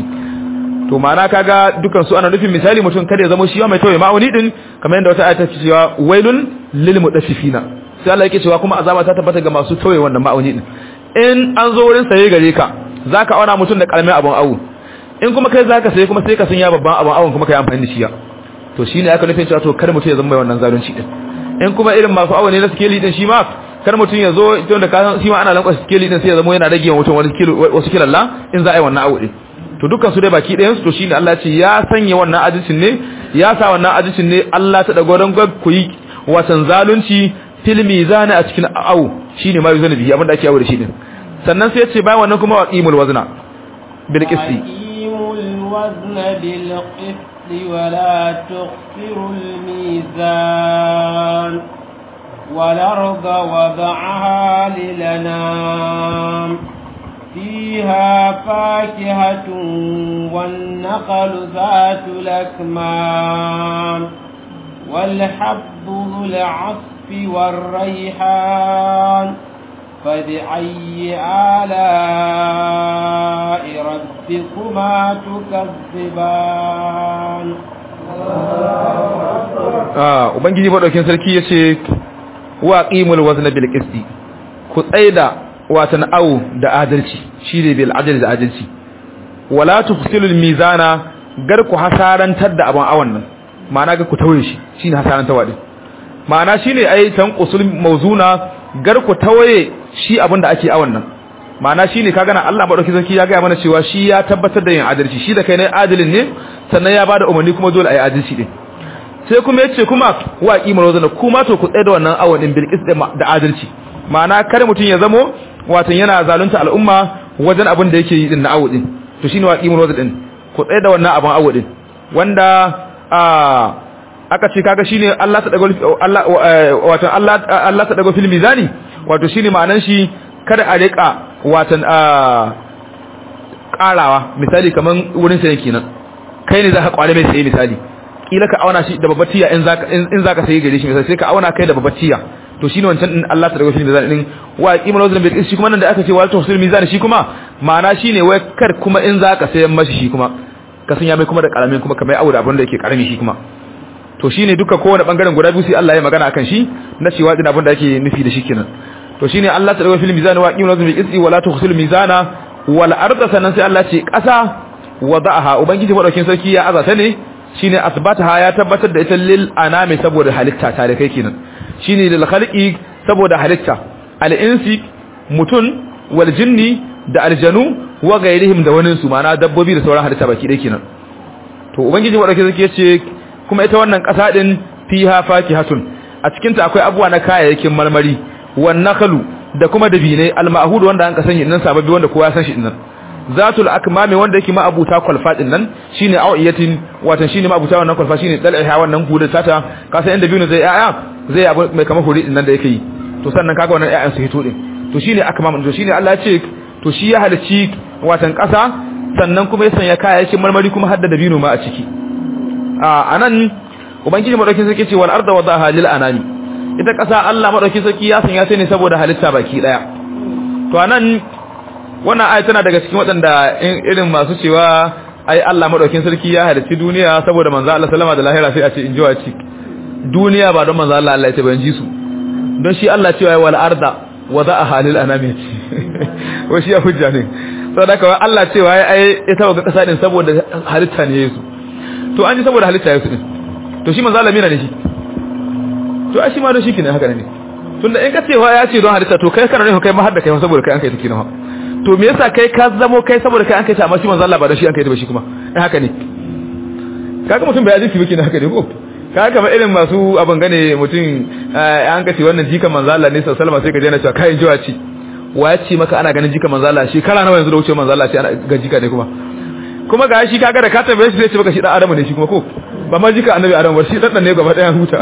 to ma'ana kaga dukkan su ana nufin misali mutum kada ya zama shi mai tawaye ma'auni din kamar yadda wata ayata ce cewa wailun lil mudaffifina sai Allah yake cewa kuma azaba ta tabbata ga masu tawaye wannan ma'auni din in an zo wurin saye gare ka zaka auna mutum da karamin abun awu in kuma kai zaka saye kuma sai ka sanya babban abun awun kuma kai amfani da shi ya to shine aka nufin cewa to kar mutum ya zama mai wannan zalunci din in kuma irin masu awu ne na skeli din shi ma kar mutum ya zo ita da ka shi ma ana lankwasa skeli din sai ya zama yana rage mutum wani kilo wasu kilalla in za a yi wannan awu din to dukkan su dai baki ɗayan su to shine Allah ya ce ya sanya wannan adalcin ne ya sa wannan adalcin ne Allah ta dago don ku yi watan zalunci fil mizani a cikin awu shine ma yuzani bihi abinda ake awu da shi din sannan sai ya ce bayan wannan kuma waqimul wazna bil qisti waqimul wazna bil qisti wa la tukhsirul mizan والأرض وضعها للنام فيها فاكهة والنخل ذات الأكمام والحب ذو العصف والريحان فبأي آلاء ربكما تكذبان ah ubangiji madaukin sarki yace wa qimul wazna bil qisti ku tsaida watan au da adalci shine bil adl da adalci wala tufsilul mizana gar ku hasarantar da abun awan nan ma'ana ga ku tawaye shi shine hasarantawa din ma'ana shine ai tanqusul mawzuna gar ku tawaye shi abin da ake awan nan ma'ana shine kaga na Allah madauki sarki ya ga mana cewa shi ya tabbatar da yin adalci shi da kai ne adalin ne sannan ya bada umarni kuma dole ayi adalci din sai kuma yace kuma wa qimar wazana kuma to ku tsaye da wannan awan din bil da adalci ma'ana kar mutun ya zamo wato yana zalunta al'umma wajen abin da yake yi din na awu din to shine wa qimar wazana din ku tsaye da wannan abin awu din wanda a aka ce kaga shine Allah ta dago Allah wato Allah Allah ta dago fil mizani wato shine ma'anan shi kada a rika watan a karawa misali kaman wurin sai kenan kai ne zaka kware mai sai misali kila ka auna shi da babbatiya in zaka in zaka sai gare shi misali sai ka auna kai da babbatiya to shine wancan din Allah ta dago fil mizani din wa qimar wazn bil shi kuma nan da aka ce wa tawsil mizani shi kuma ma'ana shine wai kar kuma in zaka sayan mashi shi kuma ka sanya mai kuma da karamin kuma kamar aure abin da yake karami shi kuma to shine duka kowane bangaren guda biyu sai Allah ya magana akan shi na cewa din abin da ake nufi da shi kenan to shine Allah ta dawo fil mizan wa qimatu bil qisti wala tukhsil mizana wal arda sanan sai Allah ce kasa wada'aha ubangiji madaukin sarki ya azata ne shine asbataha ya tabbatar da ita lil anami saboda halitta ta da kai kenan shine lil khaliqi saboda halitta al insi mutun wal jinni da aljanu wa gairihim da wani su mana dabbobi da sauran halitta baki dai kenan to ubangiji madaukin sarki ya ce kuma ita wannan ƙasa din fiha fakihatun a cikin ta akwai abuwa na kayayyakin marmari wan nakhlu da kuma dabinai al-ma'hud wanda an kasance nan sababbi wanda kowa ya san shi din nan zatul akmami wanda yake ma'abuta kwalfa din nan shine awiyatin watan shine ma'abuta wannan kwalfa shine dalaiha wannan gudun tata ka san inda biyu zai yaya zai abu mai kamar huri din nan da yake yi to sannan kaga wannan yayan su hito din to shine akmam to shine Allah ya ce to shi ya halici watan ƙasa sannan kuma ya sanya kayayyakin marmari kuma hadda dabino ma a ciki a anan ubangiji madaukin sarki ce wal arda wadaha lil anami ita kasa Allah madaukin sarki ya sanya ta ne saboda halitta baki daya to anan wannan ayat tana daga cikin waɗanda irin masu cewa ai Allah madaukin sarki ya halicci duniya saboda manzo Allah sallama da lahira sai a ce in ji waci duniya ba don manzo Allah Allah ya ce ban ji su don shi Allah cewa wal arda wadaha lil anami wa shi ya hujja ne saboda kawai Allah cewa ai ita ga kasa din saboda halitta ne Yesu to an ji saboda halitta Yesu din to shi manzo Allah mina ne shi to ai shi ma don shi kine haka ne tunda in ka ce wa ya ce don halitta to kai kana ne kai ma har da kai saboda kai an kai take nawa to me yasa kai ka zamo kai saboda kai an kai ta amma shi manzo Allah ba da shi an kai ta ba shi kuma eh haka ne kaga mutum bai azinki biki ne haka ne ko kaga kamar irin masu abin gane mutum an kace wannan jika manzo Allah ne sallallahu alaihi wasallam sai ka je na cewa kai jiwa ci wa ya ce maka ana ganin jika manzo Allah shekara nawa yanzu da wuce manzo Allah ce ana ga jika ne kuma kuma ga shi kaga da ka tambaye shi zai ce maka shi dan adamu ne shi kuma ko ba ma jika annabi adamu ba shi dan ne gaba daya huta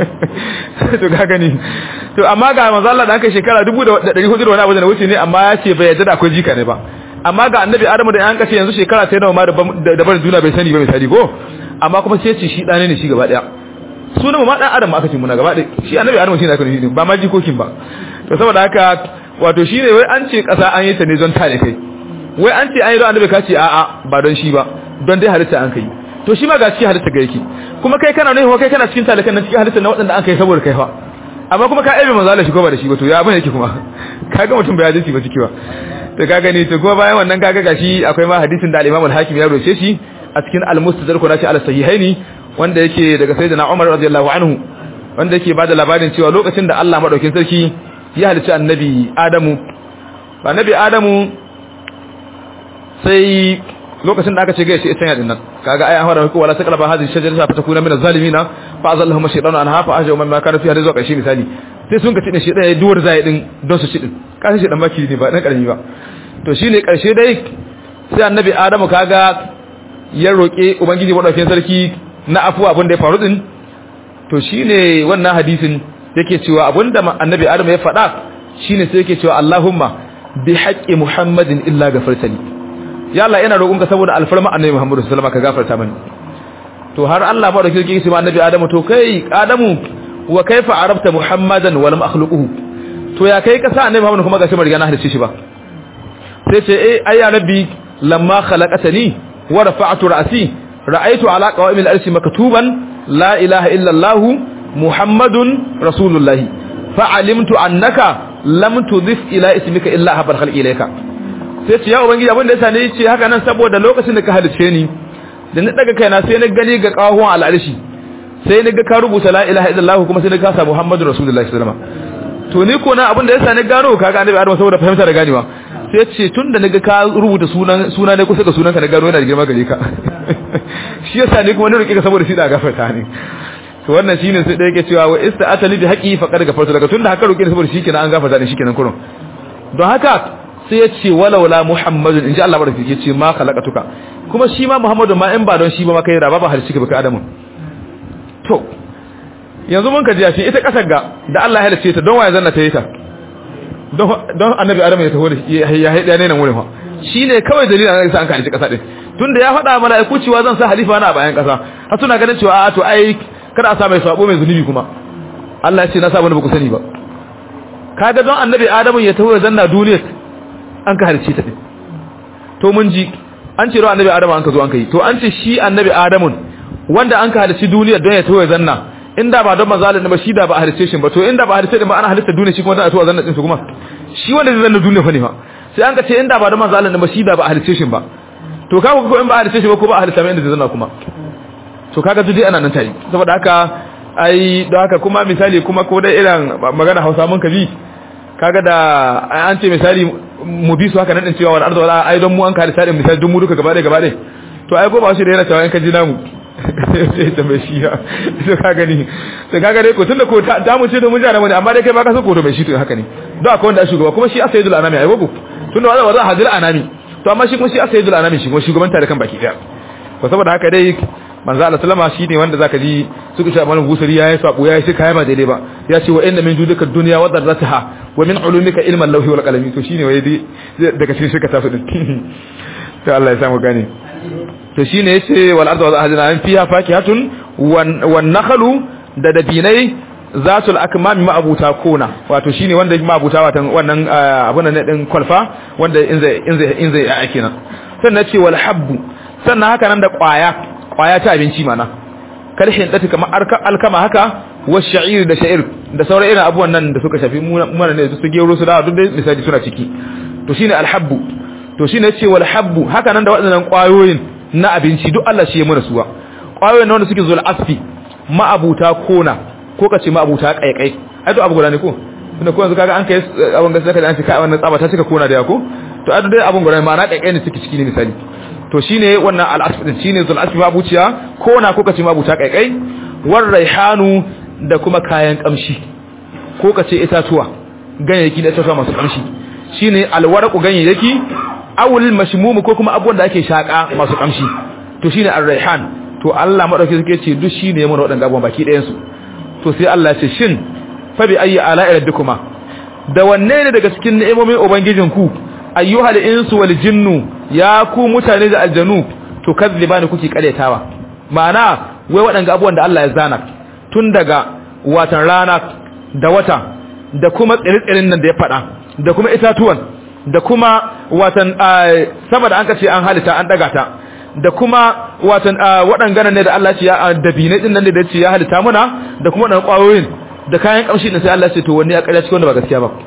to ka gani to amma ga manzo Allah da aka shekara 1400 da wani abu da wuce ne amma ya ce bai yadda da akwai jika ne ba amma ga annabi adamu da an kace yanzu shekara sai nawa ma da barin duniya bai sani ba bai sani ko amma kuma sai ce shi dane ne shi gaba daya sunan ma dan adam aka ce muna gaba daya shi annabi adamu shi ne aka nufi ba ma jikokin ba to saboda haka wato shine wai an ce kasa an yi ta ne don tare kai wai an ce an yi don annabi ka ce a'a ba don shi ba don dai halitta an kai to shi ma ga cikin halitta ga yake kuma kai kana nufi kai kana cikin talakan nan cikin halitta na waɗanda an kai saboda kai fa amma kuma ka aibe manzo Allah shi ko ba da shi ba to ya bane yake kuma kaga mutum bai hadisi ba ciki ba to kaga ni to kuma bayan wannan kaga gashi akwai ma hadisin da al-Imam al-Hakim ya roce shi a cikin al-Mustadrak ko nashi al-Sahihaini wanda yake daga sayyidina Umar radiyallahu anhu wanda yake bada labarin cewa lokacin da Allah madaukin sarki ya halicci annabi Adamu annabi Adamu sai lokacin da aka ce gaishe isan yadin nan kaga ai an fara ko wala taqraba hadhihi shajarata fatakuna min az-zalimina fa azallahum shaytanu anha fa ajau man kana fi hadhihi zuwa misali sai sun ka tine shi dai duwar zai din don su ci din kashi shi dan baki ne ba dan karami ba to shine karshe dai sai annabi adamu kaga ya roke ubangiji madaukakin sarki na afuwa abin da ya faru din to shine wannan hadisin yake cewa abinda annabi adamu ya faɗa shine sai yake cewa Allahumma bi haqqi muhammadin illa gafartani ya Allah ina roƙonka saboda alfarma annabi Muhammad sallallahu alaihi wasallam ka gafarta mani to har Allah ba da kike ce ma annabi Adamu to kai Adamu wa kaifa arabta Muhammadan wa lam akhluquhu to ya kai ka sa annabi Muhammad kuma gashi mariga na halice shi ba sai ce eh ai ya rabbi lamma khalaqatani wa rafa'tu ra'si ra'aytu ala qawamil arshi maktuban la ilaha illa Allah Muhammadun rasulullah fa'alimtu annaka lam tudif ila ismika illa habal khalqi ilayka sai ce ya ubangiji abin da yasa ne ce haka nan saboda lokacin da ka halice ni da na daga kaina sai na gani ga kawon al'arshi sai na ga ka rubuta la ilaha illallah kuma sai na ga sa muhammadu rasulullahi sallallahu alaihi wasallam to ni ko na abin da yasa na gano kaga annabi adam saboda fahimta da ganewa sai ce tun da naga ka rubuta sunan suna ne kusa ga sunan ka na gano yana da girma gare ka shi yasa ne kuma na roki ka saboda shi da gafarta ne to wannan shine sai da yake cewa wa ista'atali bi haqi faqad gafarta daga tunda haka roki saboda shi kenan an gafarta ne shikenan kurun don haka sai ya ce walaula muhammadun inji Allah barka ya ce ma khalaqatuka kuma shi ma muhammadu ma in ba don shi ba ma kai da ba har shi ka baka adamu to yanzu mun ka ji shi ita kasar ga da Allah ya halice ta don waye zanna ta yi ta don don annabi adamu ya taho da ya haida ne nan wurin fa shine kawai dalilin an sa an ka halice kasa din tunda ya faɗa mala'iku cewa zan sa halifa na a bayan kasa har suna ganin cewa a to ai kada a sa mai sabo mai zunubi kuma Allah ya ce na sa wani ba ku sani ba kaga don annabi adamu ya taho da zanna duniyar an ka halice ta din to mun ji an ce ro annabi adamu an ka zo an kai to an ce shi annabi adamun wanda an ka halici duniyar don ya taho ya zanna inda ba don manzalin ba shi da ba halice shi ba to inda ba halice din ba ana halitta duniya shi kuma za a taho zanna din su kuma shi wanda zai zanna duniya fa ne fa sai an ka ce inda ba don manzalin ba shi da ba halice shi ba to kaga ko in ba halice shi ba ko ba halitta mai inda zai zanna kuma to kaga duk dai ana nan tayi saboda haka ai don haka kuma misali kuma ko dai irin magana Hausa mun kabi kaga da an ce misali mu bi su haka nan din cewa wal ardu wala ai don mu an kare sadin misali don mu duka gaba ɗaya gaba ɗaya to ai ko ba shi da yana cewa in ka ji namu sai ta mai shi to ka gani to ka gani ko tunda ko ta mu ce to mun jara mu ne amma dai kai ba ka so ko to mai shi to haka ne don akwai wanda shugaba kuma shi asaidul anami ai gogo tunda wanda wanda hadil anami to amma shi kuma shi asaidul anami shi kuma shugaban tare kan baki daya ko saboda haka dai manzo Allah sallama shi ne wanda zaka ji suka ce amalan gusari yayi sabo yayi shi kai ba daidai ba ya ce wa inna min judika dunya wa darrataha wa min ulumika ilman lawhi wal qalami to shine wai dai daga cikin shirka tafi din to Allah ya samu gane to shine yace wal ardu wa ahadina an fiha fakihatun wan nakhlu da dabinai zatul akmami ma'abuta kona wato shine wanda ma'abuta watan wannan abun nan din kwalfa wanda in zai in zai in zai ya kenan sannan ce wal habbu sannan haka nan da kwaya kwaya ta abinci mana karshen dati kamar alkama haka wa sha'ir da sha'ir da sauran irin abubuwan nan da suka shafi mana ne su gero su da duk dai misali suna ciki to shine alhabbu to shine yace wal habbu haka nan da waɗannan kwayoyin na abinci duk Allah shi ya mana suwa kwayoyin wanda suke zuwa asfi ma'abuta kona ko kace ma'abuta kaikai ai to abu guda ne ko tunda ko yanzu kaga an kai abun gaskiya kaga an ce kai wannan tsaba ta cika kona da ya ko to ai dai abun guda ma'ana kaikai ne suke ciki ne misali to shine wannan al-asf din shine zul asfi mabuciya ko na ko kace mabuta kaikai war raihanu da kuma kayan kamshi ko kace itatuwa ganyayyaki da itatuwa masu kamshi shine alwarqu ganyayyaki awul mashmum ko kuma abubuwan da ake shaka masu kamshi to shine ar-raihan to Allah madauki suke ce duk shine ya mana wadannan abubuwan baki ɗayan su to sai Allah ya ce shin fa bi ayyi ala'i rabbikuma da wanne ne daga cikin ni'imomin ubangijinku ayyuhal insu wal jinnu ya ku mutane da aljanu to kazzibani kuke karetawa ma'ana wai waɗanga abubuwan da Allah ya zana tun daga watan rana da wata da kuma tsire-tsirin nan da ya faɗa da kuma itatuwan da kuma watan sama da an kace an halitta an daga ta da kuma watan waɗannan ne da Allah ya ce ya dabine din nan da ya ce ya halitta muna da kuma waɗannan ƙwayoyin da kayan kamshi din sai Allah ya ce to wanne ya ƙarya cikin wanda ba gaskiya ba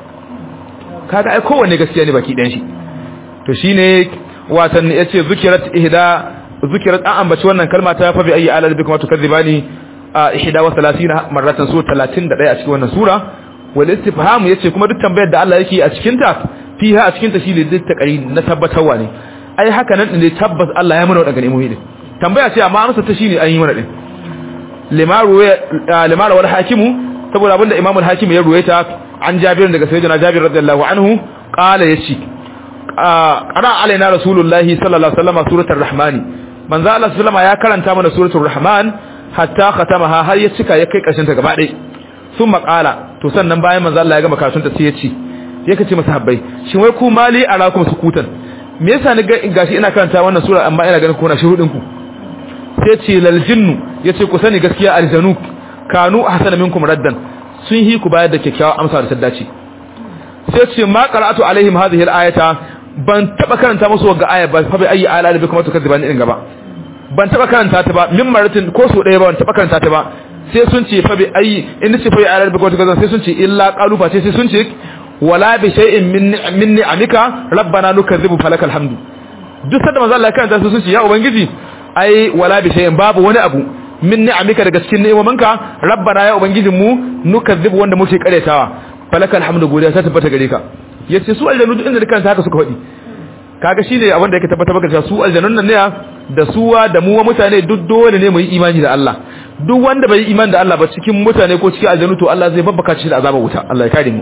kaga ai kowanne gaskiya ne baki ɗayan shi to shine watan yace zikirat ihda zikirat an ambaci wannan kalma ta fa bi ayi ala bikum tukadzibani ihda wa 30 marratan su 31 a cikin wannan sura wal istifham yace kuma duk tambayar da Allah yake a cikin ta fiha a cikin ta shi ne takari na tabbatarwa ne ai haka nan ne tabbas Allah ya mana wadannan imomi din tambaya ce amma amsa ta shine an yi mana din limaru limaru wal hakimu saboda abinda imamul hakim ya ruwaita an jabir daga sayyidina jabir radiyallahu anhu qala yace qara alaina rasulullahi sallallahu alaihi wasallam suratul rahman manzo Allah sallama ya karanta mana suratul rahman hatta khatamaha har ya cika ya kai karshen ta gaba ɗaya sun qala to sannan bayan manzo Allah ya gama karatun ta sai ya ce ya kace masahabbai shin wai ku mali arakum sukutan me yasa ni gashi ina karanta wannan sura amma ina ganin kuna shurudin ku sai ce lal jinnu yace ku sani gaskiya aljanu kanu ahsana minkum raddan sun hi ku bayar da kyakkyawa amsa da taddaci sai ce ma qara'atu alaihim hadhihi al-ayata ban taba karanta musu wagga aya ba fa bi ayi ala da kuma tukadiban din gaba ban taba karanta ta ba min maratin ko so daya ba ban taba karanta ta ba sai sun ce fa bi ayi in ce fa bi ala da kuma tukadiban sai sun ce illa qalu fa sai sun ce wala bi shay'in min min ni'amika rabbana nukazzibu falakal hamdu duk sanda manzo Allah ya karanta su sun ce ya ubangiji ai wala bi shay'in babu wani abu min ni'amika daga cikin ni'imominka rabbana ya ubangijin mu nukazzibu wanda muke karetawa falakal hamdu godiya ta tabbata gare ka yace su aljanu duk inda dukan haka suka faɗi kaga shine abin da yake tabbata maka cewa su aljanun nan ne da suwa da mu mutane duk dole ne mu yi imani da Allah duk wanda bai yi imani da Allah ba cikin mutane ko cikin aljanu to Allah zai babbaka shi da azabar wuta Allah ya kare mu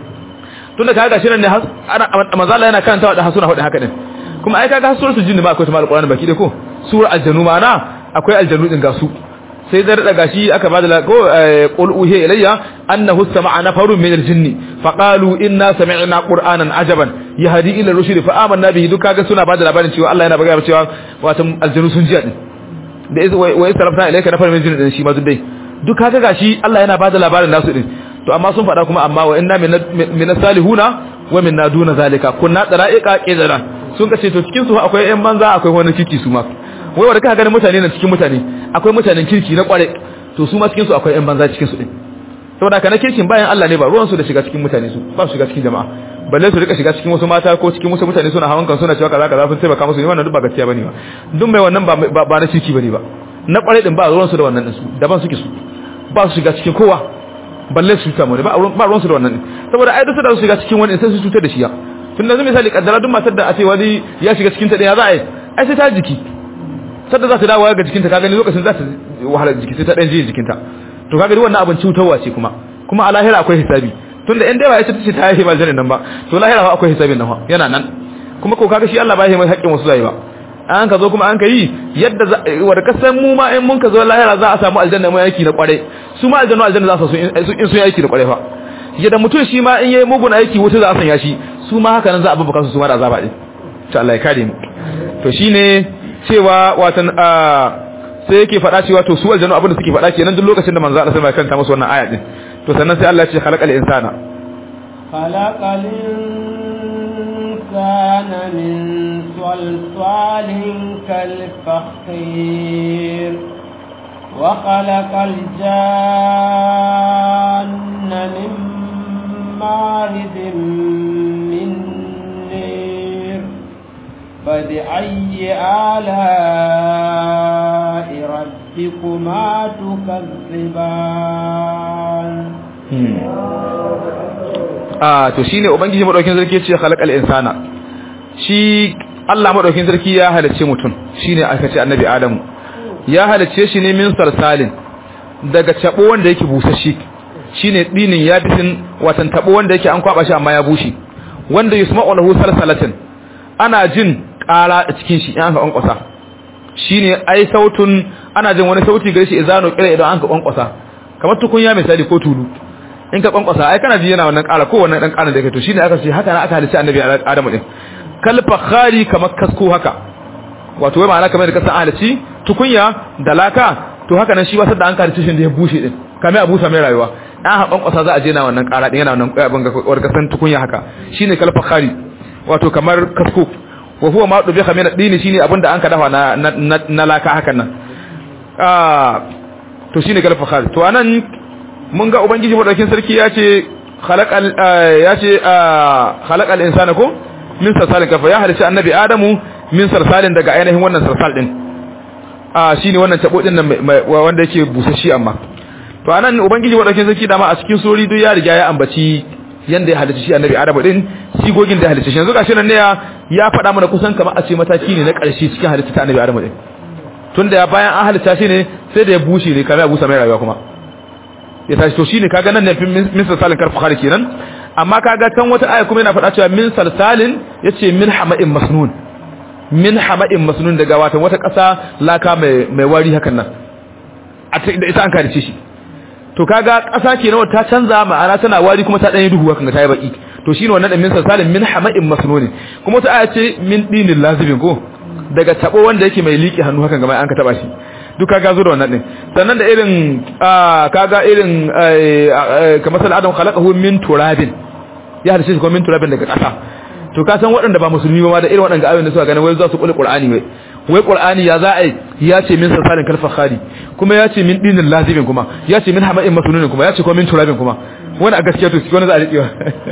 tunda kaga shi nan ne manzo Allah yana karanta da hasuna hudu haka din kuma ai kaga suratul jinni ma akwai ta alqur'ani baki da ko sura aljanu ma na akwai aljanu din ga su sai da daga shi aka bada la ko qul uhiya ilayya annahu sama'a nafarun min aljinni faqalu inna sami'na qur'anan ajaban yahdi ila rushd fa amanna bihi duk kaga suna bada labarin cewa Allah yana bagaya cewa wato aljanu sun ji din da iz wa istarafna ilayka nafarun min aljinni din shi ma duk dai duk kaga gashi Allah yana bada labarin nasu din to amma sun faɗa kuma amma wa inna min salihuna wa minna duna zalika kunna dara'iqa qidara sun kace to cikin su akwai ƴan banza akwai wani kiki su ma wai wanda kaka ganin mutane na cikin mutane akwai mutanen kirki na kware to su ma cikin su akwai ƴan banza cikin su din saboda kana kirkin bayan Allah ne ba ruwan su da shiga cikin mutane su ba su shiga cikin jama'a balle su rika shiga cikin wasu mata ko cikin wasu mutane suna hawan kan suna cewa kaza kaza sun taimaka musu ne wannan duk ba gaskiya bane ba duk mai wannan ba ba na kirki bane ba na kware din ba ruwan su da wannan din su daban suke su ba su shiga cikin kowa balle su cuta mu ba ba ruwan su da wannan saboda ai duk da su shiga cikin wani sai su cutar da shi ya tun da misali kaddara duk matar da a ce wani ya shiga cikin ta ya za a yi ai sai ta jiki sadda za ta dawo ga jikinta ka gani lokacin za ta wahala jiki sai ta dan jiye jikinta to ka gani wannan abin cutarwa ce kuma kuma a lahira akwai hisabi tunda in dai ba ita tace ta yi maljanin nan ba to lahira akwai hisabin nan yana nan kuma ko kaga shi Allah ba ya mai haƙƙin wasu zai ba an ka zo kuma an ka yi yadda wa da kasan mu ma in mun ka zo lahira za a samu aljanna mai aiki na kware su ma aljanna aljanna za su in sun yi aiki da kware fa yadda mutum shi ma in yayi mugun aiki wuta za a sanya shi su ma haka nan za a babbaka su su ma da azaba din to Allah ya kare mu to shine cewa watan sai yake faɗa cewa to su aljanna abin da suke faɗa kenan duk lokacin da manzo Allah sai ya kanta musu wannan aya din to sannan sai Allah ya ce khalaqal insana khalaqal insana min salsalin kal fakhir وخلق الجان من مارد من نير فبأي آلاء ربكما تكذبان ah to shine ubangiji madaukin sarki yace khalaqal insana shi Allah madaukin sarki ya halicce mutum shine aka ce annabi adamu ya halicce shi ne min salsalin daga tabo wanda yake busashi shine dinin ya bisin watan tabo wanda yake an kwaba shi amma ya bushe wanda yusma'u lahu salsalatin ana jin ƙara a cikin shi in aka kwankwasa shine ai sautun ana jin wani sauti gare shi izano kira idan an ka kwankwasa kamar tukunya misali ko tulu in ka kwankwasa ai kana ji yana wannan ƙara ko wannan dan ƙara da yake to shine aka ce haka na aka halice annabi Adamu din kal fakhari kamar kasko haka wato wai ma'ana kamar da kasan halici tukunya da laka to haka nan shi ba sadda an halice shi da ya bushe din kamar a busa mai rayuwa an ha kwankwasa za a je na wannan ƙara din yana wannan abin ga kasan tukunya haka shine kal fakhari wato kamar kasko wa huwa ma dubi khamina dini shine abinda an ka dafa na na laka hakan nan ah to shine kal fakhari to anan mun ga ubangiji madaukin sarki ya ce khalaqal ya ce khalaqal insana ko min salsalin kafa ya halice annabi adamu min salsalin daga ainihin wannan salsal din ah shine wannan tabo din nan wanda yake busashi amma to anan ubangiji madaukin sarki dama a cikin sori duk ya riga ya ambaci yanda ya halice shi annabi adamu din sigogin da ya halice shi yanzu gashi nan ne ya faɗa mana kusan kamar a ce mataki ne na ƙarshe cikin halitta ta annabi adamu din tunda ya bayan an halitta shi ne sai da ya bushe ne kamar ya busa mai rayuwa kuma ya tashi to shine kaga nan ne min salsalin karfu khari kenan amma kaga kan wata aya kuma yana faɗa cewa min salsalin yace min hama'in masnun min hama'in masnun daga wata wata ƙasa laka mai mai wari hakan nan a da ita an karice shi to kaga ƙasa kenan ta canza ma'ana tana wari kuma ta dan yi duhu hakan ta yi baki to shine wannan min salsalin min hama'in masnun kuma wata aya ce min dinin lazibin ko daga tabo wanda yake mai liƙi hannu hakan ga an ka taba shi duk kaga zo da wannan din sannan da irin kaga irin kamar sal adam khalaqahu min turabin ya halice shi kuma min turabin daga ƙasa to ka san waɗanda ba musulmi ba da irin waɗanda ayoyin da suka gane wai za su kulli qur'ani wai wai qur'ani ya za a ya ce min sasalin kalfa khali kuma ya ce min dinin lazimin kuma ya ce min hama'in masununin kuma ya ce kuma min turabin kuma wani a gaskiya to wani za a riƙewa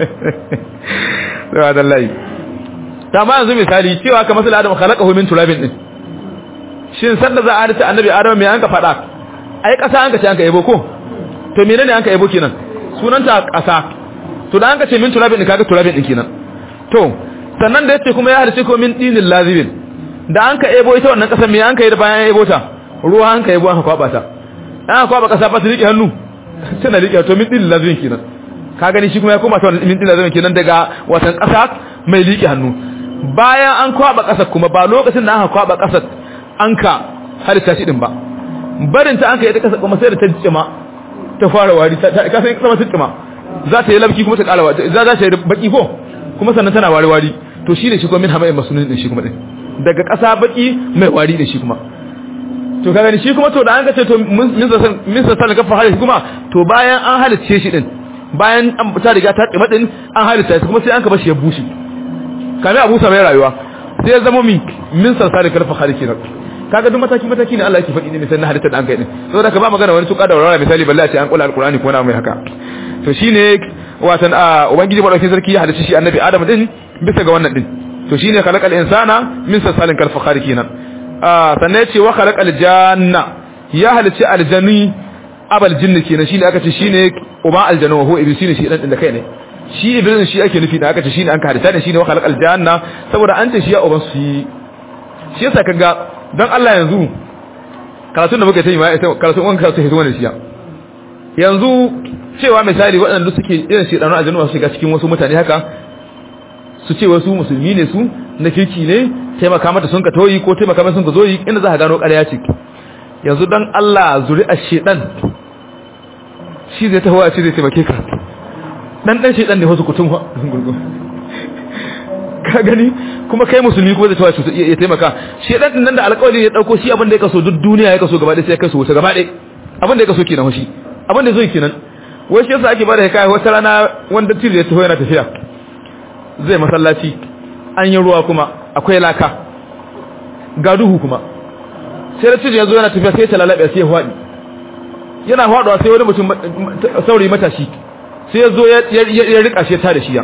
sai da lai ta ma yanzu misali cewa ka masala adam khalaqahu min turabin din shin sanda za a halitta annabi adam me an ka faɗa ai ƙasa an ka ce an ka yabo ko to menene an ka yabo kenan sunanta ƙasa to da an ka ce min turabin din kaga turabin din kenan to sannan da yace kuma ya halice ko min dinin lazibin da an ka ebo ita wannan kasar me an ka yi da bayan ya ebo ta ruwa an ka ebo an kwaba ta an kwaba kasa ba su rike hannu tana rike to min dinin lazibin kenan ka gani shi kuma ya koma ta min dinin lazibin kenan daga watan kasa mai rike hannu bayan an kwaba kasar kuma ba lokacin da aka kwaba kasar an ka halitta shi din ba barin ta an ka yi ta kasar kuma sai da ta jima ta fara wari ta ka san sama ta jima za ta yi labki kuma ta kara wari za ta yi baki ko kuma sannan tana wari wari to shi ne shi kuma min hama'in masunin din shi kuma din daga ƙasa baki mai wari da shi kuma to ka gani shi kuma to da an kace to min sa sanin kafa halitta kuma to bayan an halice shi din bayan an ta riga ta tsima din an halitta shi kuma sai an ka bashi ya bushe kame a busa mai rayuwa sai ya zama mi min sa sanin kafa halitta kaga duk mataki mataki ne Allah yake faɗi ne misalin halitta da an kai din saboda ka ba magana wani tuka da warwara misali balle a ce an kula alqur'ani ko na mai haka to shine watan a ubangiji madaukakin sarki ya halicci shi annabi adam din bisa ga wannan din to shine khalaqal insana min salsalin kal fakhari kenan ah sannan yace wa khalaqal janna ya halicci aljanni abal jinni kenan shine aka ce shine uba aljanna wa huwa iblis shine shi dan din da kai ne shi iblis shi ake nufi da aka ce shine an ka halitta ne shine wa khalaqal janna saboda an ce shi ya uban shi shi yasa kaga dan Allah yanzu karatun da muka yi ma karatun wannan karatu hito wannan shi yanzu cewa misali waɗanda suke irin shedanu aljannu su shiga cikin wasu mutane haka su ce wasu musulmi ne su na kirki ne taimaka mata sun ka toyi ko taimaka mata sun ka zoyi inda za ka gano ƙarya ce yanzu dan Allah zuri'ar shedan shi zai taho a ce zai taimake ka dan dan shedan ne wasu kutun gurgu ka gani kuma kai musulmi kuma zai tawo ya taimaka shedan din nan da alƙawari ya dauko shi abin da ya kaso duk duniya ya kaso gaba ɗaya sai ya kaso wuta gaba ɗaya abin da ya kaso kenan shi abin da zai kenan wai shi yasa ake bada hikaya wata rana wanda tiri ya taho yana tafiya zai masallaci an yi ruwa kuma akwai laka ga duhu kuma sai da tiri ya zo yana tafiya sai ta lalabe sai ya faɗi yana faɗuwa sai wani mutum saurayi matashi sai ya zo ya rika shi ta da shi ya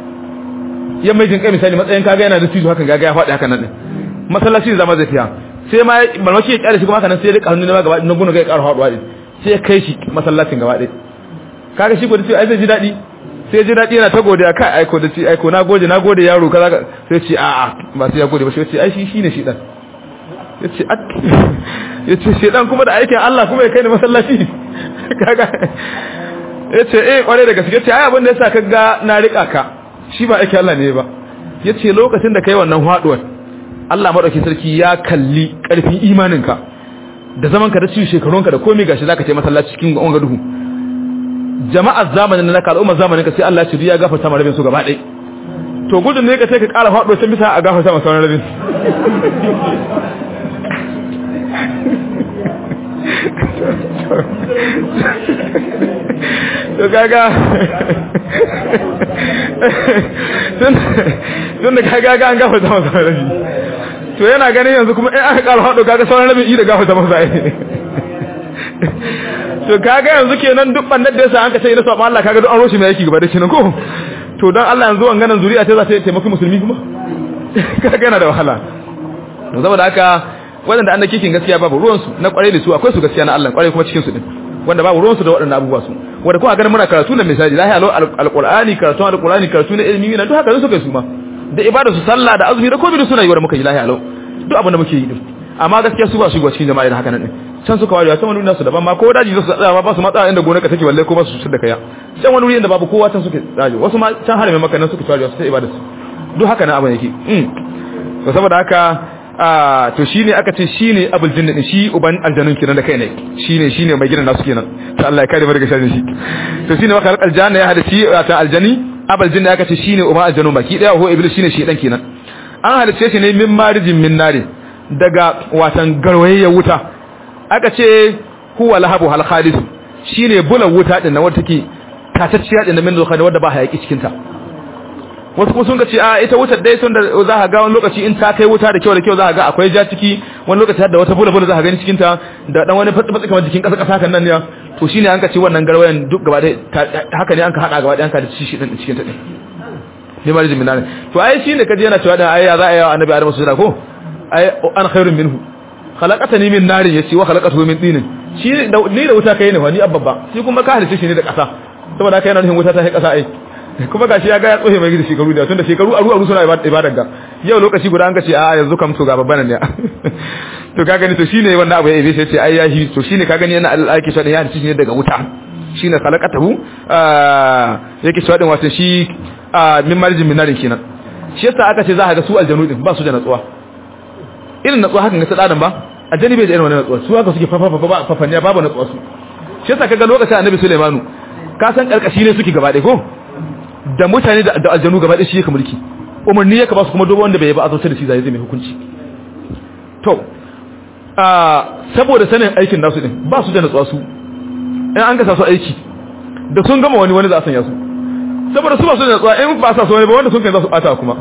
ya mai jin kai misali matsayin kaga yana da tijo hakan gaga ya faɗi hakan nan masallaci zama zai fiya sai ma malmaki ya kyale shi kuma haka nan sai ya rika hannu ne ma gaba na gunu ga ya ƙara faɗuwa din sai ya kai shi masallacin gaba ɗaya kaga shi ko da ce ai zai ji daɗi sai ji daɗi yana ta godiya kai aiko da ce aiko na gode na gode yaro kaza sai ce a'a ba sai ya gode ba sai ce ai shi shine shi dan yace yace shedan kuma da aikin Allah kuma ya kai ni masallaci kaga yace eh kware da gaske yace ai abin da yasa kaga na rika ka shi ba aikin Allah ne ba yace lokacin da kai wannan haduwar Allah madaukakin sarki ya kalli karfin imaninka da zaman ka da cikin shekarunka da komai gashi zaka ce masallaci cikin gonga duhu jama'ar zamanin na naka al'ummar zamanin ka sai Allah ya ci ya gafarta ma rabin su gaba ɗaya to gudun ne ka sai ka ƙara faɗo can bisa a gafarta ma sauran rabin to kaga tun da kaga an gafarta ma sauran rabin to yana ganin yanzu kuma in aka ƙara faɗo kaga sauran rabin i da gafarta ma sauran to kaga yanzu kenan duk bandar da yasa an ka ce ina saba Allah kaga duk an roshi mai yake gaba da shi nan ko to dan Allah yanzu wannan zuriya ta za ta taimaki musulmi kuma kaga yana da wahala to saboda haka wanda an da kikin gaskiya babu ruwan su na kware da su akwai su gaskiya na Allah kware kuma cikin su din wanda babu ruwan su da waɗannan abubuwa su wanda kuma ganin muna karatu na misali lahi alo alqur'ani karatu alqur'ani karatu na ilimi na duk haka su kai su ma da ibada su sallah da azumi da komai da suna yi wanda muka yi lahi alo duk abin da muke yi din amma gaskiya su ba su ga cikin jama'a da haka nan din can suka warewa can wani wuri nasu daban ma ko daji su tsaya ba su matsa inda gonarka take balle ko ba su cutar da kaya can wani wuri inda babu kowa can suke tsaje wasu ma can harame maka nan suke warewa su ta ibada su duk haka na abin yake to saboda haka a to shine aka ce shine abul jinni din shi uban aljanun kenan da kai ne shine shine mai gidan nasu kenan to Allah ya kare mu daga sharrin shi to shine wa khalaqal janna ya hada shi ta aljani abul jinni aka ce shine uban aljanun baki daya ho iblis shine shi dan kenan an halice shi ne min marijin min nari daga watan garwayayyen wuta aka ce huwa lahabu hal khalis shine bulan wuta din nan wanda take tatacciya din min zuwa wanda ba hayaki cikin ta wasu kuma sun ga ce a ita wutar dai sun da za ka ga wani lokaci in ta kai wuta da kyau da kyau za ka ga akwai ja ciki wani lokaci har da wata bula bula za ka gani cikin ta da dan wani fatsi fatsi kamar jikin kasa kasa kan nan ne to shine an ka ce wannan garwayan duk gaba dai haka ne an ka hada gaba dai an ka da shi din cikin ta din ne ma rijin minane to ai shine kaje yana cewa da ai ya za a yi wa annabi adamu sujada ko ai an khairun minhu khalaqatani min narin yace wa khalaqatuhu min tinin shi ni da wuta kai ne wa ni abba shi kuma ka halice shi ne da kasa saboda haka yana nufin wuta ta kai kasa ai kuma gashi ya ga ya tsohe mai gidi shekaru da tunda shekaru aru aru suna ibadar ga yau lokaci guda an ka ce a yanzu kam to ga babban ne to ka gani to shine wannan abu ya ibe sai ce ai ya shi to shine ka gani yana alaki shi ya halice shi ne daga wuta shine khalaqatahu yake shi wadin wato shi min marjin min narin kenan shi yasa aka ce za ka ga su aljanu din ba su da natsuwa irin natsuwa hakan ga ta adam ba aljani bai da irin wannan natsuwa su haka suke fafafa ba fafanniya babu natsuwa su shi yasa kaga lokacin annabi Sulaimanu ka san karkashi ne suke gaba ɗaya ko da mutane da aljanu gaba ɗaya shi yake mulki umarni yake ba su kuma dobo wanda bai ba azautar da shi zai zai mai hukunci to saboda sanin aikin nasu din ba su da natsuwa su in an gasa su aiki da sun gama wani wani za a sanya su saboda su ba su da natsuwa in ba sa su wani ba wanda sun kai za su bata kuma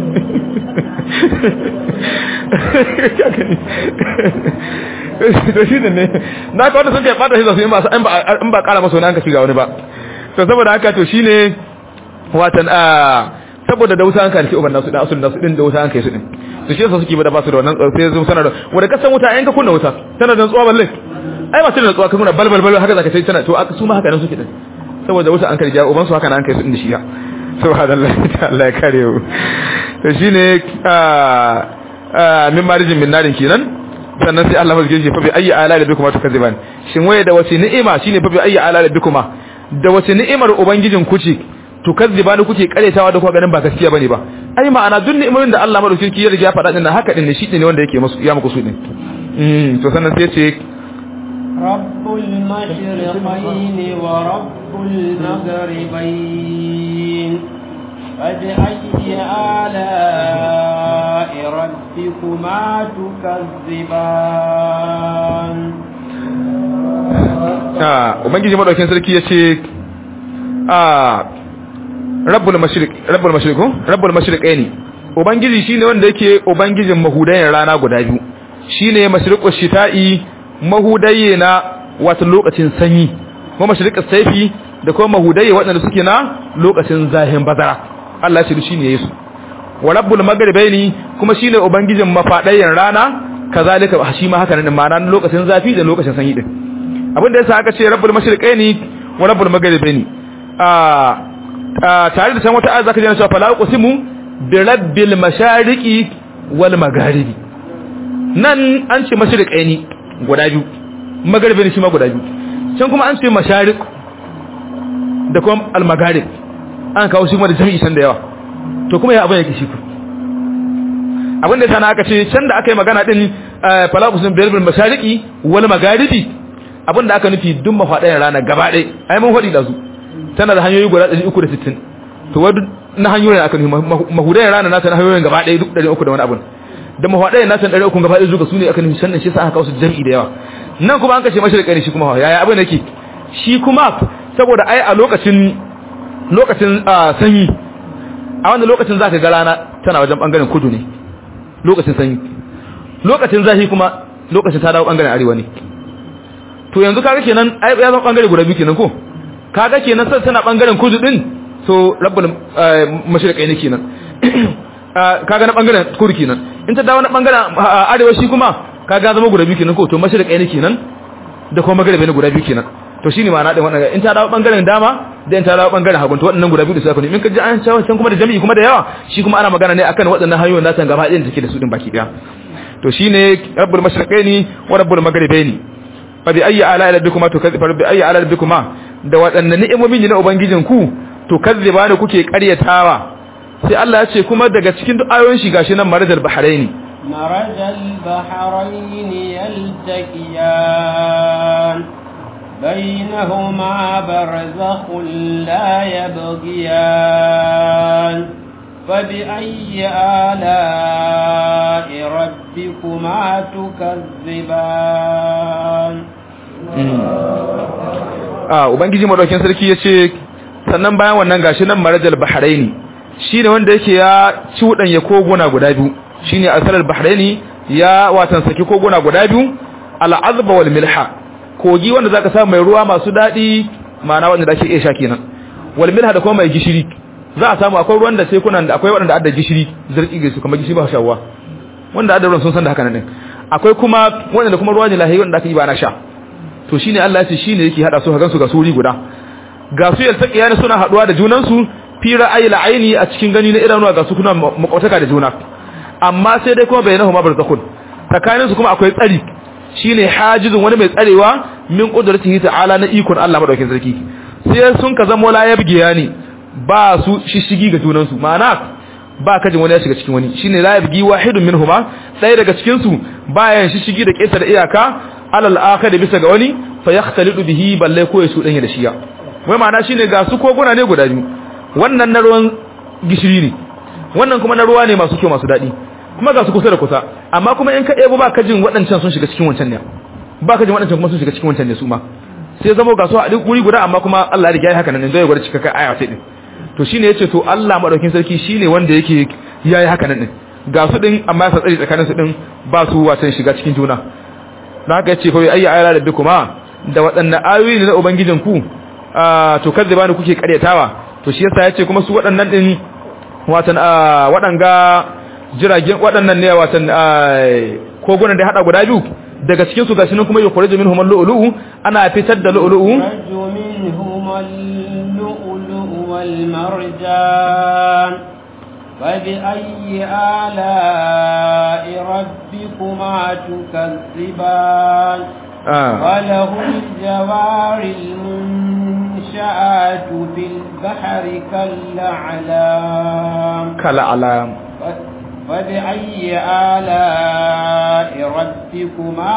to shi ne na ka wanda sun kai bata shi za su in ba kara masu wani an ka shiga wani ba to saboda haka to shine watan a saboda da wuta an kai uban nasu da asulun nasu din da wuta an kai su din to shi yasa suke ba da basu da wannan sai sun sanar da wanda kasan wuta ayan ka kunna wuta tana da tsuwa balle ai ba su da tsuwa ka kunna balbal bal haka zaka sai tana to su ma haka nan suke din saboda wuta an kai ja uban su haka nan an kai su din da shi ya subhanallahi ta'ala ya kare mu to shine a a min marijin min narin kenan sannan sai Allah mazge shi fa bi ayyi ala rabbikuma tukaziban shin waye da wace ni'ima shine fa bi ayyi ala rabbikuma da wace ni'imar ubangijin ku ce tukazziba ni kuke karetawa da kuka ganin ba gaskiya bane ba ai ma'ana duk ni'imomin da Allah madaukakin ya riga ya faɗa din haka din ne shi ne wanda yake musu ya muku su din mm to sannan sai ce rabbul mashriqayn wa rabbul maghribayn فبأي آلاء ربكما تكذبان ah ubangiji madaukakin sarki yace ah rabbul mashriq rabbul mashriq ko rabbul mashriqaini ubangiji shine wanda yake ubangijin mahudayen rana guda biyu shine mashriqus shita'i mahudaye na wato lokacin sanyi kuma mashriqus saifi da kuma mahudaye waɗanda suke na lokacin zahin bazara Allah shi shine Yesu wa rabbul maghribaini kuma shine ubangijin mafadayen rana kazalika shi ma haka ne ma'ana lokacin zafi da lokacin sanyi din abinda yasa aka ce rabbul mashriqaini wa rabbul maghribaini a tare da can wata ayat zaka ji cewa fala uqsimu bi rabbil mashariqi wal magharibi nan an ce mashriqaini guda biyu magharibi shi ma guda biyu can kuma an ce mashariq da kuma al magharib an kawo shi kuma da jami'i san da yawa to kuma ya abin yake shi ku abin da sana aka ce can da aka yi magana din fala uqsimu bi rabbil mashariqi wal magharibi abin da aka nufi duk mafaɗayan rana gaba ɗaya ai mun faɗi da su tana da hanyoyi guda 360 to wadu na hanyoyin aka nufi mahudayen rana nata na hanyoyin gaba ɗaya duk 300 da wani abun da mafaɗayan nata 300 gaba ɗaya zuga su ne aka nufi sannan shi sa aka kawo su jam'i da yawa nan kuma an kashe mashirƙa ne shi kuma yaya abin yake shi kuma saboda ai a lokacin lokacin sanyi a wanda lokacin zaka ga rana tana wajen bangaren kudu ne lokacin sanyi lokacin zafi kuma lokacin ta dawo bangaren arewa ne to yanzu kaga kenan ai ya zama bangare guda biyu kenan ko kaga kenan sai tana bangaren kudu din so rabbul mashriqai ne kenan kaga na bangaren kudu kenan in ta dawo na bangaren arewa shi kuma kaga zama guda biyu kenan ko to mashriqai ne kenan da kuma magaribi ne guda biyu kenan to shine ma'ana din wannan in ta dawo bangaren dama da in ta dawo bangaren hagun to waɗannan guda biyu da suka ne in ka ji an shawo can kuma da jami'i kuma da yawa shi kuma ana magana ne akan waɗannan hanyoyin da ta gaba ɗayan take da su din baki daya to shine rabbul mashriqaini wa rabbul magharibaini fa bi ayyi ala rabbikuma tukazziba bi ayyi ala rabbikuma da waɗannan ni'imomin na ubangijin ku to kazziba ne kuke ƙaryatawa sai Allah ya ce kuma daga cikin duk ayoyin shi gashi nan marajal bahraini marajal bahraini yaltaqiyan bainahuma barzakhun la yabghiyan فبأي آلاء ربكما تكذبان ah ubangiji madaukin sarki yace sannan bayan wannan gashi nan marajal bahraini shine wanda yake ya cudanya koguna guda biyu shine asalar bahraini ya watan saki koguna guda biyu al-azba wal milha kogi wanda zaka samu mai ruwa masu dadi ma'ana wanda da ake iya sha kenan wal milha da kuma mai gishiri za a samu akwai ruwan da tekunan da akwai wanda adda gishiri zarki ga su kamar gishiri ba shawwa wanda adda ruwan sun san da haka nan akwai kuma wanda kuma ruwa ne lahi wanda aka yi ba na sha to shine Allah ya ce shine yake hada su hagan su ga suri guda ga su yaltaqiya ne suna haduwa da junan su fi ra'ayil aini a cikin gani na idanuwa ga su kuna makwataka da juna amma sai dai kuma bainahu ma barzakhun tsakanin su kuma akwai tsari shine hajizun wani mai tsarewa min qudratihi ta'ala na ikon Allah madaukakin sarki sai sun ka zama la yabgiya ne ba su shishigi ga junan su ma'ana ba kajin wani ya shiga cikin wani shine la yabgi wahidun minhuma ɗaya daga cikin su bayan shishigi da kesa da iyaka alal akhir bisa ga wani fa yaxtalidu bihi balle ko ya shudanya da shiya wai ma'ana shine ga su koguna ne guda biyu wannan na ruwan gishiri ne wannan kuma na ruwa ne masu kyau masu daɗi kuma ga su kusa da kusa amma kuma in ka ɗebo ba ka jin waɗancan sun shiga cikin wancan ne ba ka jin waɗancan kuma sun shiga cikin wancan ne su ma sai zama ga su a duk wuri guda amma kuma Allah ya riga ya haka nan zai gwada cikakken aya sai din to shine yace to Allah madaukin sarki shine wanda yake yayi haka nan din ga su din amma ya tsari tsakanin su din ba su watan shiga cikin juna dan haka yace fa ayi ayala rabbikuma da waɗannan ayoyi ne na ubangijin ku to kazzaba ne kuke karyatawa to shi yasa yace kuma su waɗannan din watan waɗanga jiragen waɗannan ne watan kogunan da hada guda biyu daga cikin su gashi nan kuma yukhriju minhum al-lu'lu'u ana fitar da lu'lu'u والمرجان فبأي آلاء ربكما تكذبان آه. وله الجوار المنشآت في البحر كالأعلام كالأعلام فبأي آلاء ربكما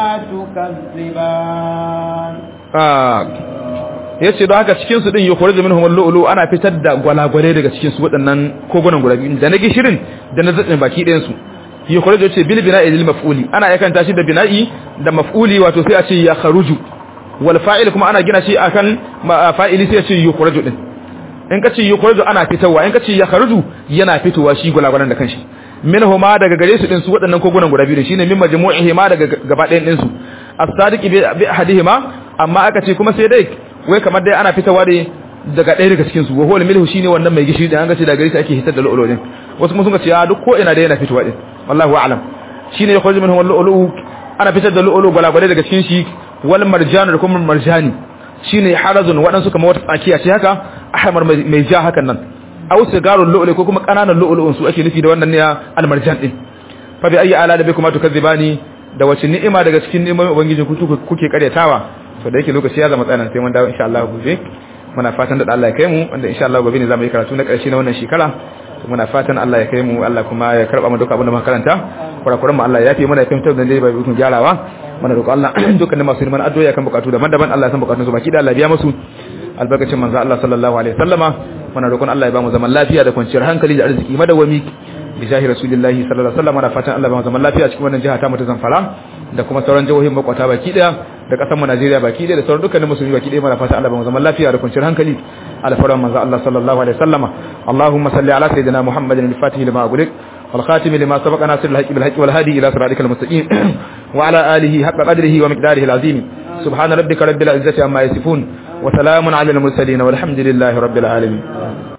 تكذبان آه. yace don haka cikin su din yukhrij minhum al-lu'lu ana fitar da gwalagware daga cikin su waɗannan kogunan guda biyu da na gishirin da na zaɗin baki ɗayan su yukhrij yace bil bina'i lil maf'uli ana yakan tashi da bina'i da maf'uli wato sai a ce ya kharuju wal fa'il kuma ana gina shi akan fa'ili sai a ce yukhrij din in ka ce yukhrij ana fitarwa in ka ce ya kharuju yana fitowa shi gwalagwaran da kanshi minhuma daga gare su din su waɗannan kogunan guda biyu shine min majmu'ihi ma daga gaba ɗayan din su as-sadiqi bi ahadihima amma aka ce kuma sai dai wai kamar dai ana fitawa ne daga ɗaya daga cikin su wa huwa milhu shine wannan mai gishiri da an ga ce daga gare shi ake hitar da lu'ulu din wasu kuma sun ce a duk ko ina da yana fitowa din wallahu a'lam shine ya khuruju minhu lu'ulu ana fitar da lu'ulu gwalagwale daga cikin shi wal marjan da kuma marjani shine harazun waɗansu kamar wata tsakiya ce haka ahmar mai ja hakan nan aw sigarul lu'lu ko kuma kananan lu'lu'un su ake nufi da wannan ne al marjan din fa bi ayi ala da bikuma tukadzibani da wace ni'ima daga cikin ni'imomin ubangiji kuke karyatawa to da yake lokaci ya zama tsanan sai mun dawo insha Allah gobe muna fatan da Allah ya kai mu wanda insha Allah gobe ne zamu yi karatu na karshe na wannan shekara to muna fatan Allah ya kai mu Allah kuma ya karba mu duka abin da muka karanta kurakuran mu Allah ya yafe mana ya fahimtar da dai bai bukun gyarawa muna roƙo Allah dukkanin masu neman addu'a kan bukatu daban-daban Allah ya san bukatun su baki da Allah ya biya musu albarkacin manzo Allah sallallahu alaihi wasallama muna roƙon Allah ya ba mu zaman lafiya da kwanciyar hankali da arziki madawami bi jahi rasulillahi sallallahu alaihi wasallam da fatan Allah ba mu zaman lafiya cikin wannan jiha ta mu ta Zamfara da kuma sauran jihohin makwata baki daya da kasar mu Najeriya baki daya da sauran dukkanin musulmi baki daya muna fatan Allah ba mu zaman lafiya da kwanciyar hankali alfaran manzo Allah sallallahu alaihi wasallama Allahumma salli ala sayyidina Muhammadin al-fatih lima ughliq والخاتم لما سبق ناصر الحق بالحق والهادي إلى صراطك المستقيم وعلى آله حق قدره ومقداره العظيم سبحان ربك رب العزة عما يصفون وسلام على المرسلين والحمد لله رب العالمين